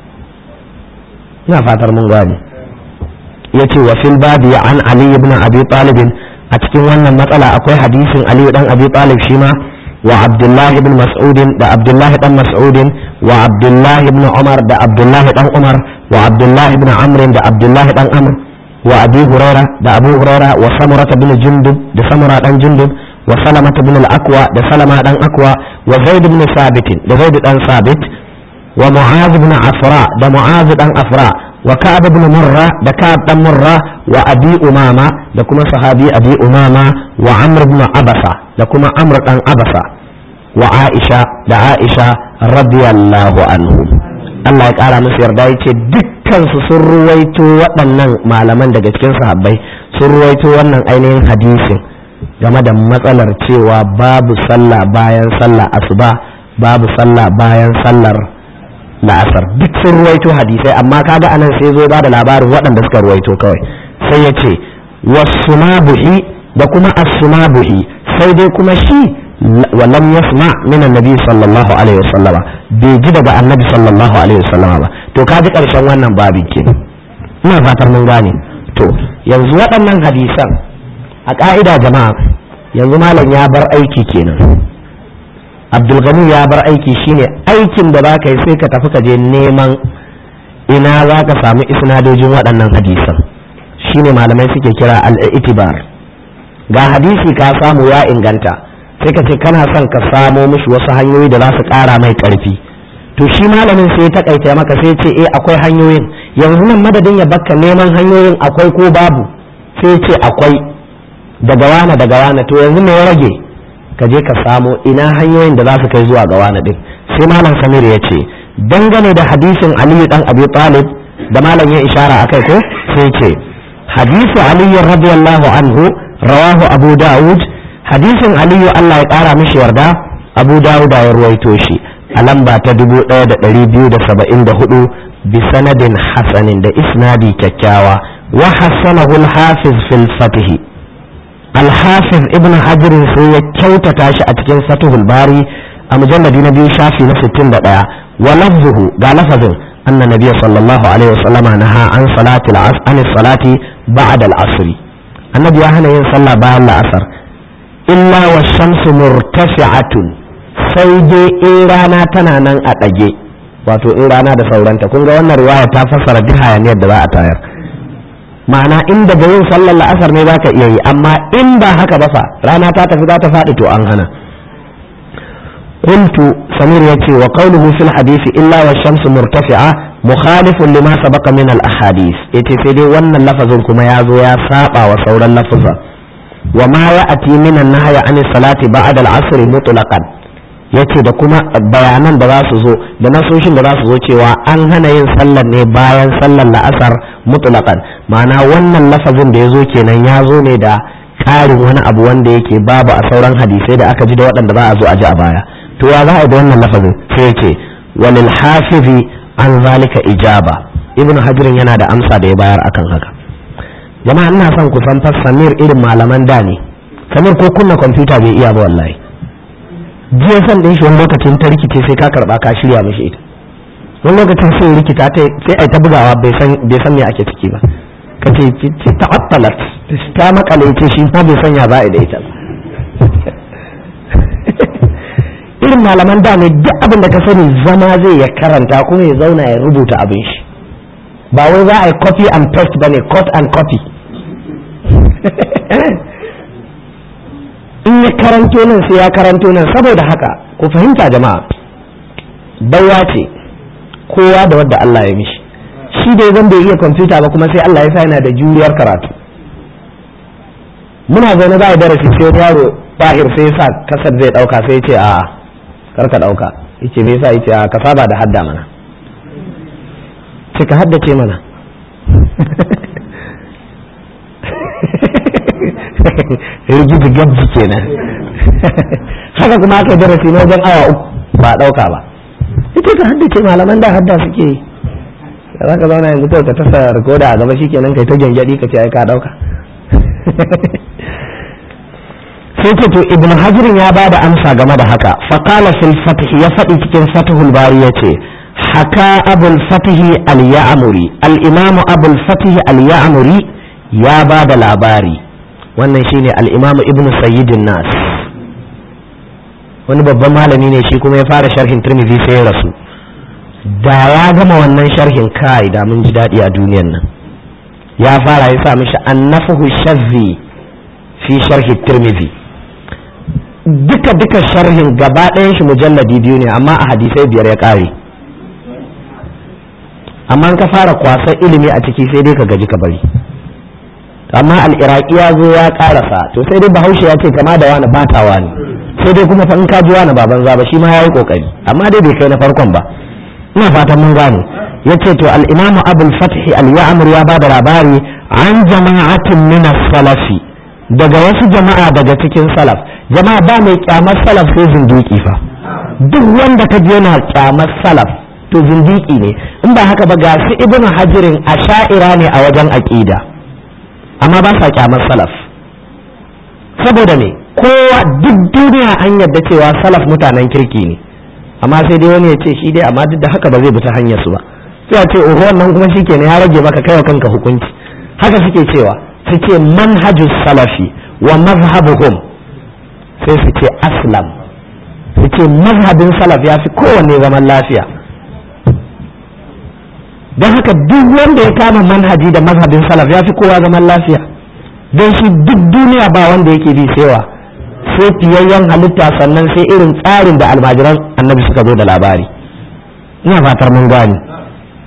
ina fatar mun gane yace wa fil babi an ali ibn abi talib a cikin wannan matsala akwai hadisin ali dan abi talib shi ma وعبد الله بن مسعود ده عبد الله بن مسعود وعبد الله بن عمر ده عبد الله بن عمر وعبد الله بن عمرو ده عبد الله بن عمرو وابي هريره ده ابو هريره وسمره بن جندب ده سمره بن جندب وسلمة بن الاكوى ده سلمة بن اكوى وزيد بن ثابت ده زيد بن ثابت ومعاذ بن عفراء ده معاذ بن عفراء وكعب بن مرة ده كعب بن مرة وأبي أمامة ده كما صحابي أبي أمامة وعمر بن عبسة ده كما عمر بن عبسة وعائشة ده عائشة رضي الله عنهم Allah ya ƙara musu yarda ya ce dukkansu sun ruwaito waɗannan malaman daga cikin sahabbai sun ruwaito wannan ainihin hadisin game da matsalar cewa babu sallah bayan sallah asuba babu sallah bayan sallar la'asar duk sun ruwaito hadisai amma kaga anan sai zo ba da labarin waɗanda suka ruwaito kawai sai ya ce wasumabuhi da kuma as-sumabuhi sai dai kuma shi walam yasma min annabi sallallahu alaihi wasallama bai ji daga annabi sallallahu alaihi wasallama ba to kaji karshen wannan babin ke ina fatar mun gane to yanzu waɗannan hadisan a ka'ida jama'a yanzu malam ya bar aiki kenan abdulgani ya bar aiki shine aikin da za ka yi sai ka tafi ka je neman ina za ka samu isnadojin waɗannan hadisan shine malamai suke kira al-itibar ga hadisi ka samu ya inganta sai ka ce kana son ka samo mishi wasu hanyoyi da za su ƙara mai ƙarfi to shi malamin sai ya takaita maka sai ce eh akwai hanyoyin yanzu nan madadin ya bakka neman hanyoyin akwai ko babu sai ce akwai daga wane daga wane to yanzu me ya rage ka je ka samo ina hanyoyin da za su kai zuwa ga wane din sai malam samir ya ce dangane da hadisin aliyu dan abi talib da malam ya ishara akai ko sai ce hadisu aliyu radiyallahu anhu rawahu abu dawud hadisin aliyu allah ya kara mishi yarda abu dawud ya ruwaito shi a lamba ta 1274 bi sanadin hasanin da isnadi kyakkyawa wa hasanahu al-hafiz fil fatih al-hafiz ibn hajar sai ya kyautata shi a cikin fatihul bari a mujalladi na biyu shafi na 61 wa lafzuhu ga lafazin anna nabiyya sallallahu alaihi wasallama naha an salati al-asr an salati ba'da al-asr annabi ya hana yin sallah bayan la'asar illa wa shamsu murtafi'atun sai dai in rana tana nan a ɗage wato in rana da sauranta kun ga wannan riwaya ta fassara duk hayaniyar da za a tayar ma'ana in daga yin sallar la'asar ne za ka iya yi amma in ba haka ba fa rana ta tafi za ta faɗi to an hana قلت سمير يتي وقوله في الحديث إلا والشمس مرتفعة مخالف لما سبق من الأحاديث يتي في دي ون اللفظ كما يازو يا ساقا وصور اللفظ وما يأتي من النهي عن الصلاة بعد العصر مطلقا yace da kuma bayanan da za su zo da nasoshin da za su zo cewa an hana yin sallar ne bayan sallar la'asar mutlaqan ma'ana wannan lafazin da ya zo kenan ya zo ne da ƙarin wani abu wanda yake babu a sauran hadisai da aka ji da waɗanda za a zo a ji a baya to ya za a yi da wannan lafazin sai yace walil hafizi an zalika ijaba ibnu hajirin yana da amsa da ya bayar akan haka jama'a ina son ku san fas samir irin malaman da ne samir ko kunna kwamfuta bai iya ba wallahi jiya san din shi wani lokacin ta rikice sai ka karba ka shirya mishi ita wani lokacin sai rikita ta sai ai ta bugawa bai san bai san me ake ciki ba kace ce ta'attalat ta makale ce shi ma bai san ya za a da ita irin malaman da ne duk abin da ka sani zama zai ya karanta kuma ya zauna ya rubuta abin shi ba wai za a yi copy and paste bane cut and copy in ya karanto nan sai ya karanto nan saboda haka ku fahimta jama'a baiwa ce kowa da wadda Allah ya mishi shi dai zan bai iya kwamfuta ba kuma sai Allah ya sa yana da juriyar karatu muna zaune za a darasi sai wani yaro bahir sai sa kasar zai dauka sai ce a kar ka dauka yace me yasa yace a ka saba da hadda mana sai ka haddace mana rigidi gabji kenan haka kuma aka darasi na wajen awa uku ba a ɗauka ba ita ka haddace malaman da hadda suke yi da za ka zauna yanzu kawai ka tasa rikoda a gaba shikenan kai ta gyangyaɗi ka ce ai ka ɗauka sai ce to ibn hajirin ya bada amsa game da haka faqala fil fath ya faɗi cikin fathul bari yace haka abul fatih al-ya'muri al-imam abul fatih al-ya'muri ya bada labari wannan shine al-imam ibn sayyidin nas wani babban malami ne shi kuma ya fara sharhin tirmidhi sai ya rasu da ya gama wannan sharhin kai da mun ji daɗi a duniyan nan ya fara ya sa mishi annafahu shazzi fi sharhi tirmidhi duka duka sharhin gaba ɗayan shi mujalladi biyu ne amma a hadisai biyar ya ƙare amma ka fara kwasa ilimi a ciki sai dai ka gaji ka bari amma al'iraki ya zo ya ƙarasa to sai dai bahaushe ya ce kama da wani batawa ne sai dai kuma fa in ka ji wani baban zaba shi ma ya yi ƙoƙari amma dai bai kai na farkon ba ina fatan mun gane ya ce to al'imamu abul fathi al-ya'mur ya ba da labari an jama'atin min salafi daga wasu jama'a daga cikin salaf jama'a ba mai kyamar salaf sai zindiki fa duk wanda ka je yana kyamar salaf to zindiki ne in ba haka ba ga su ibnu hajirin asha'ira ne a wajen aqida amma ba sa kyamar salaf saboda me kowa duk duniya an yarda cewa salaf mutanen kirki ne amma sai dai wani ya ce shi dai amma duk da haka ba zai bi ta hanyar su ba sai a ce oho wannan kuma shikenan ya rage maka kai wa kanka hukunci haka suke cewa su ce manhajus salafi wa mazhabuhum sai su ce aslam su ce mazhabin salaf ya fi kowanne zaman lafiya don haka duk wanda ya kama manhaji da mazhabin salaf ya fi kowa zaman lafiya don shi duk duniya ba wanda yake bi sewa sai fiyayyen halitta sannan sai irin tsarin da almajiran annabi suka zo da labari ina fatar mun gani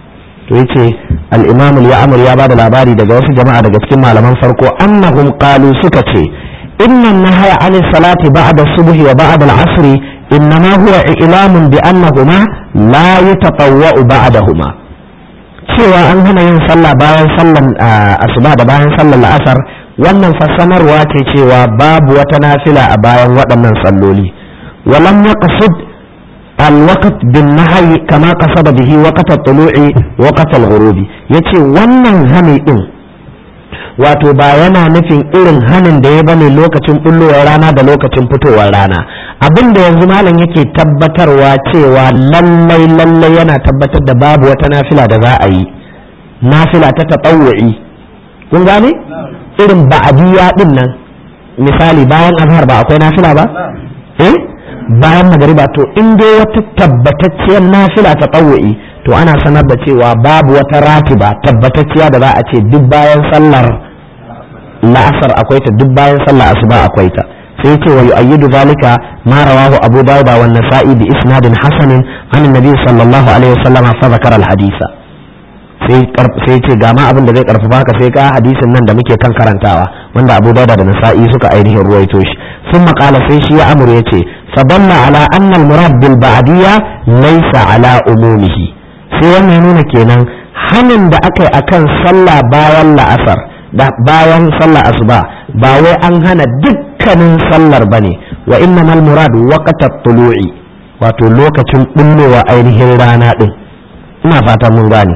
to yace al-imam al-ya'mur ya bada labari daga wasu jama'a daga cikin malaman farko annahum qalu suka ce inna nahaya 'ani salati ba'da subhi wa ba'da al-'asr innama huwa i'lamun bi annahuma la yatatawwa'u ba'dahuma cewa an hana yin sallah bayan sallan asuba da bayan sallar la'asar wannan fassanarwa ce cewa babu wata nafila a bayan waɗannan salloli walam yaqsid الوقت بالنهي كما قصد به وقت الطلوع وقت الغروب yace wannan hani din wato ba yana nufin irin hanin da ya bane lokacin bullowar rana da lokacin fitowar rana abin da yanzu malam yake tabbatarwa cewa lallai lallai yana tabbatar da babu wata nafila da za a yi nafila ta tatawu'i kun gane irin ba'adiyya din nan misali bayan azhar ba akwai nafila ba eh bayan magariba to in dai wata tabbatacciyar nafila ta tsawo'i to ana sanar da cewa babu wata ratiba tabbatacciya da za a ce duk bayan sallar la'asar akwai ta duk bayan sallar asuba akwai ta sai ce wa yu'ayyidu zalika ma rawahu abu dawud wa nasa'i bi isnadin hasanin an annabi sallallahu alaihi wasallam fa zakara al hadisa sai sai ce ga ma abin da zai karfafa ka sai ka hadisin nan da muke kan karantawa wanda abu dawud da nasa'i suka ainihin ruwaito shi sun maƙala sai shi ya amur ya ce فدل على أن المراد بالبعدية ليس على أمومه sai wannan ya nuna kenan hanin da aka yi akan sallah bayan la'asar da bayan sallah asuba ba wai an hana dukkanin sallar bane wa innamal murad waqtat tulu'i wato lokacin bullowa ainihin rana din ina fatan mun gane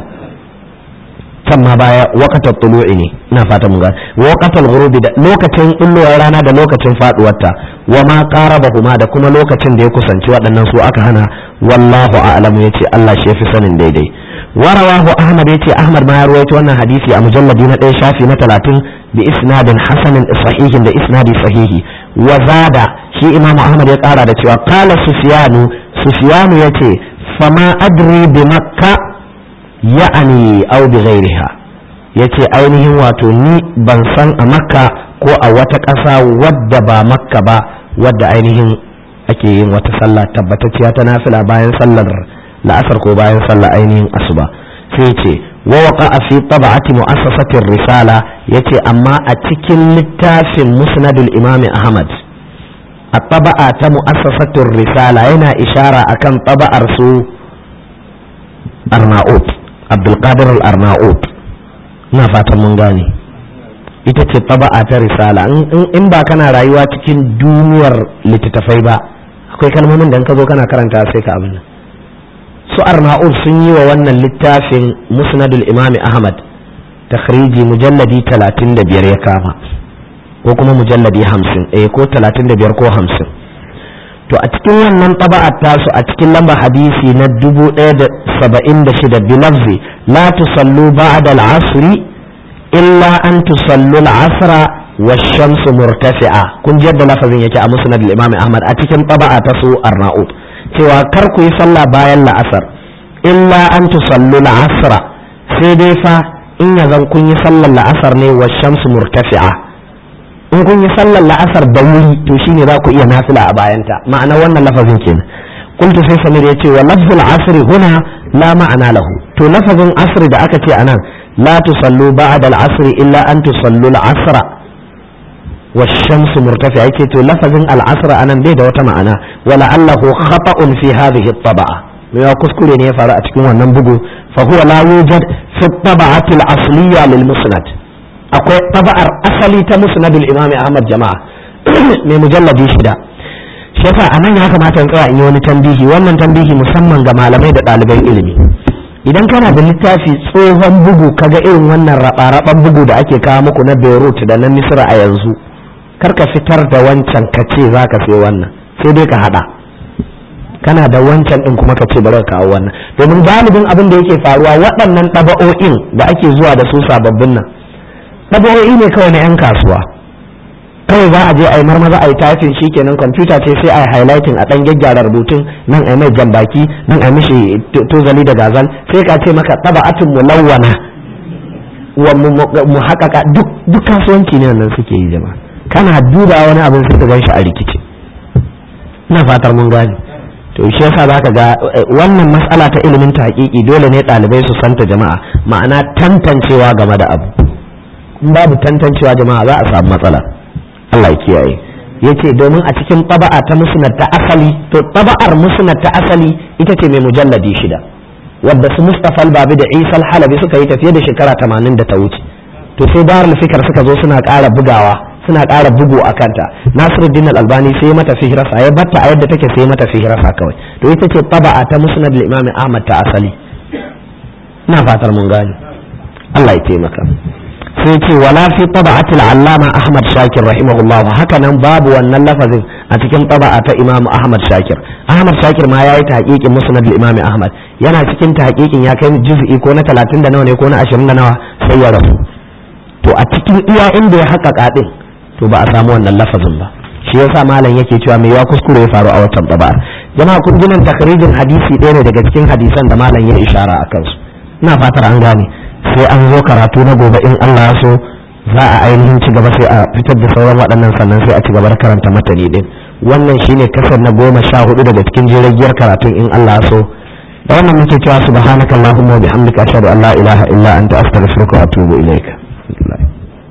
can ma baya waqtat tulu'i ne ina fatan mun gane waqtal ghurubi da lokacin bullowar rana da lokacin faduwarta wa ma qarabahuma da kuma lokacin da ya kusanci waɗannan su aka hana wallahu a'lamu yace Allah shi yafi sanin daidai warawahu ahmad yace ahmad ma ya ruwaito wannan hadisi a mujalladi na ɗaya shafi na talatin bi isnadin hasanin sahihin da isnadi sahihi wa zada shi imam ahmad ya ƙara da cewa qala sufyanu sufyanu yace fama adri bi makka ya'ani aw bi ghairiha yace ainihin wato ni ban san a makka ko a wata ƙasa wadda ba makka ba wadda ainihin ake yin wata sallah tabbatacciya ta nafila bayan sallar la'asar ko bayan sallar ainihin asuba sai ce wa waqa fi tab'ati mu'assasatir risala yace amma a cikin littafin musnadul imami ahmad a taba'a ta mu'assasatir risala yana ishara akan taba'ar su arnaut abdulkadir al-arnaut ina fatan mun gane ita ce taba'a ta risala in ba kana rayuwa cikin duniyar littattafai ba akwai kalmomin da ka zo kana karanta sai ka abin su arnaud sun yi wa wannan littafin musnadul imami ahmad takhriji mujalladi 35 ya kama ko kuma mujalladi 50 eh ko 35 ko 50 to a cikin wannan taba'ar tasu a cikin lamba hadisi na 1076 bilafzi la tusallu ba'da al-asri illa an tusallu al-asra wash-shamsu murtafi'a kun ji yadda lafazin yake a musnad al-imam ahmad a cikin taba'a ta su arnaud cewa kar ku yi sallah bayan la'asar illa an tusallu al-asra sai dai fa in ya zan kun yi sallar la'asar ne wash-shamsu murtafi'a in kun yi sallar la'asar da wuri to shine za ku iya nafila a bayanta ma'ana wannan lafazin kenan قلت sai samir yace wa lafzul asr huna la ma'ana lahu to lafazin asr da aka ce anan la tusallu ba'da al-asr illa an tusallu al-asr والشمس مرتفعة يكي تو لفظ العصر أنا بيد وتمعنا ولعله خطأ في هذه الطبعة ما كسكولي ne ya faru a cikin wannan bugu fa huwa la yujad fi tab'ati al-asliyya lil musnad akwai taba'ar asali ta musnad al-imam Ahmad jama'a mai mujalladi shida shi yasa anan ya kamata in tsaya in yi wani tambihi wannan tambihi musamman ga malamai da ɗaliban ilimi idan kana da littafi tsohon bugu kaga irin wannan raba bugu da ake kawo muku na Beirut da na Misra a yanzu kar ka fitar da wancan ka ce za ka sai wannan sai dai ka hada kana da wancan din kuma ka ce bari ka kawo wannan domin galibin abin da yake faruwa waɗannan ɗaba'o'in da ake zuwa da su sababbin nan ɗaba'o'i ne kawai na 'yan kasuwa kawai za a je a yi marmaza a yi typing shikenan kwamfuta ce sai a yi highlighting a ɗan gyaggyara rubutun nan a yi mai jambaki nan a mishi tozali da gazal sai ka ce maka ɗaba'atin mulawwana wa mu haƙaƙa duk kasuwanci ne wannan suke yi jama'a kana duba wani abin sai ka gan shi a rikici ina fatar mun gane to shi yasa zaka ga wannan matsala ta ilimin tahqiqi dole ne ɗalibai su santa jama'a ma'ana tantancewa game da abu in babu tantancewa jama'a za a samu matsala Allah ya kiyaye yace domin a cikin taba'a ta musnad ta asali to taba'ar musnad ta asali ita ce mai mujalladi shida wadda su Mustafa al-Babi da Isa al-Halabi suka yi tafiye da shekara 80 da ta wuce to sai Darul Fikr suka zo suna ƙara bugawa suna ƙara bugu a kanta Nasiruddin al-Albani sai mata fihrasa ya batta a yadda take sai mata fihrasa kawai to ita ce taba'a ta musnad al-Imam Ahmad ta asali ina fatar mun gane Allah ya taimaka sai ce wala fi taba'atil allama ahmad shakir rahimahullah haka nan babu wannan lafazin a cikin taba'a ta imam ahmad shakir ahmad shakir ma yayi tahqiqin musnad al-imam ahmad yana cikin tahqiqin ya kai juz'i ko na 30 da nawa ne ko na 20 da nawa sai ya rasu to a cikin iya inda ya haƙaƙa din to ba a samu wannan lafazin ba shi yasa malam yake cewa mai ya kuskure ya faru a watan taba'a jama'a kun ji nan takrijin hadisi ɗaya ne daga cikin hadisan da malam ya ishara a kansu ina fatar an gane sai an zo karatu na gobe in Allah ya so za a ainihin ci gaba sai a fitar da sauran waɗannan sannan sai a ci gaba da karanta matani din wannan shine kasar na goma sha hudu daga cikin jiragiyar karatun in Allah ya so da wannan muke cewa subhanakallahumma wa bihamdika ashhadu an la ilaha illa anta astaghfiruka wa atubu ilaika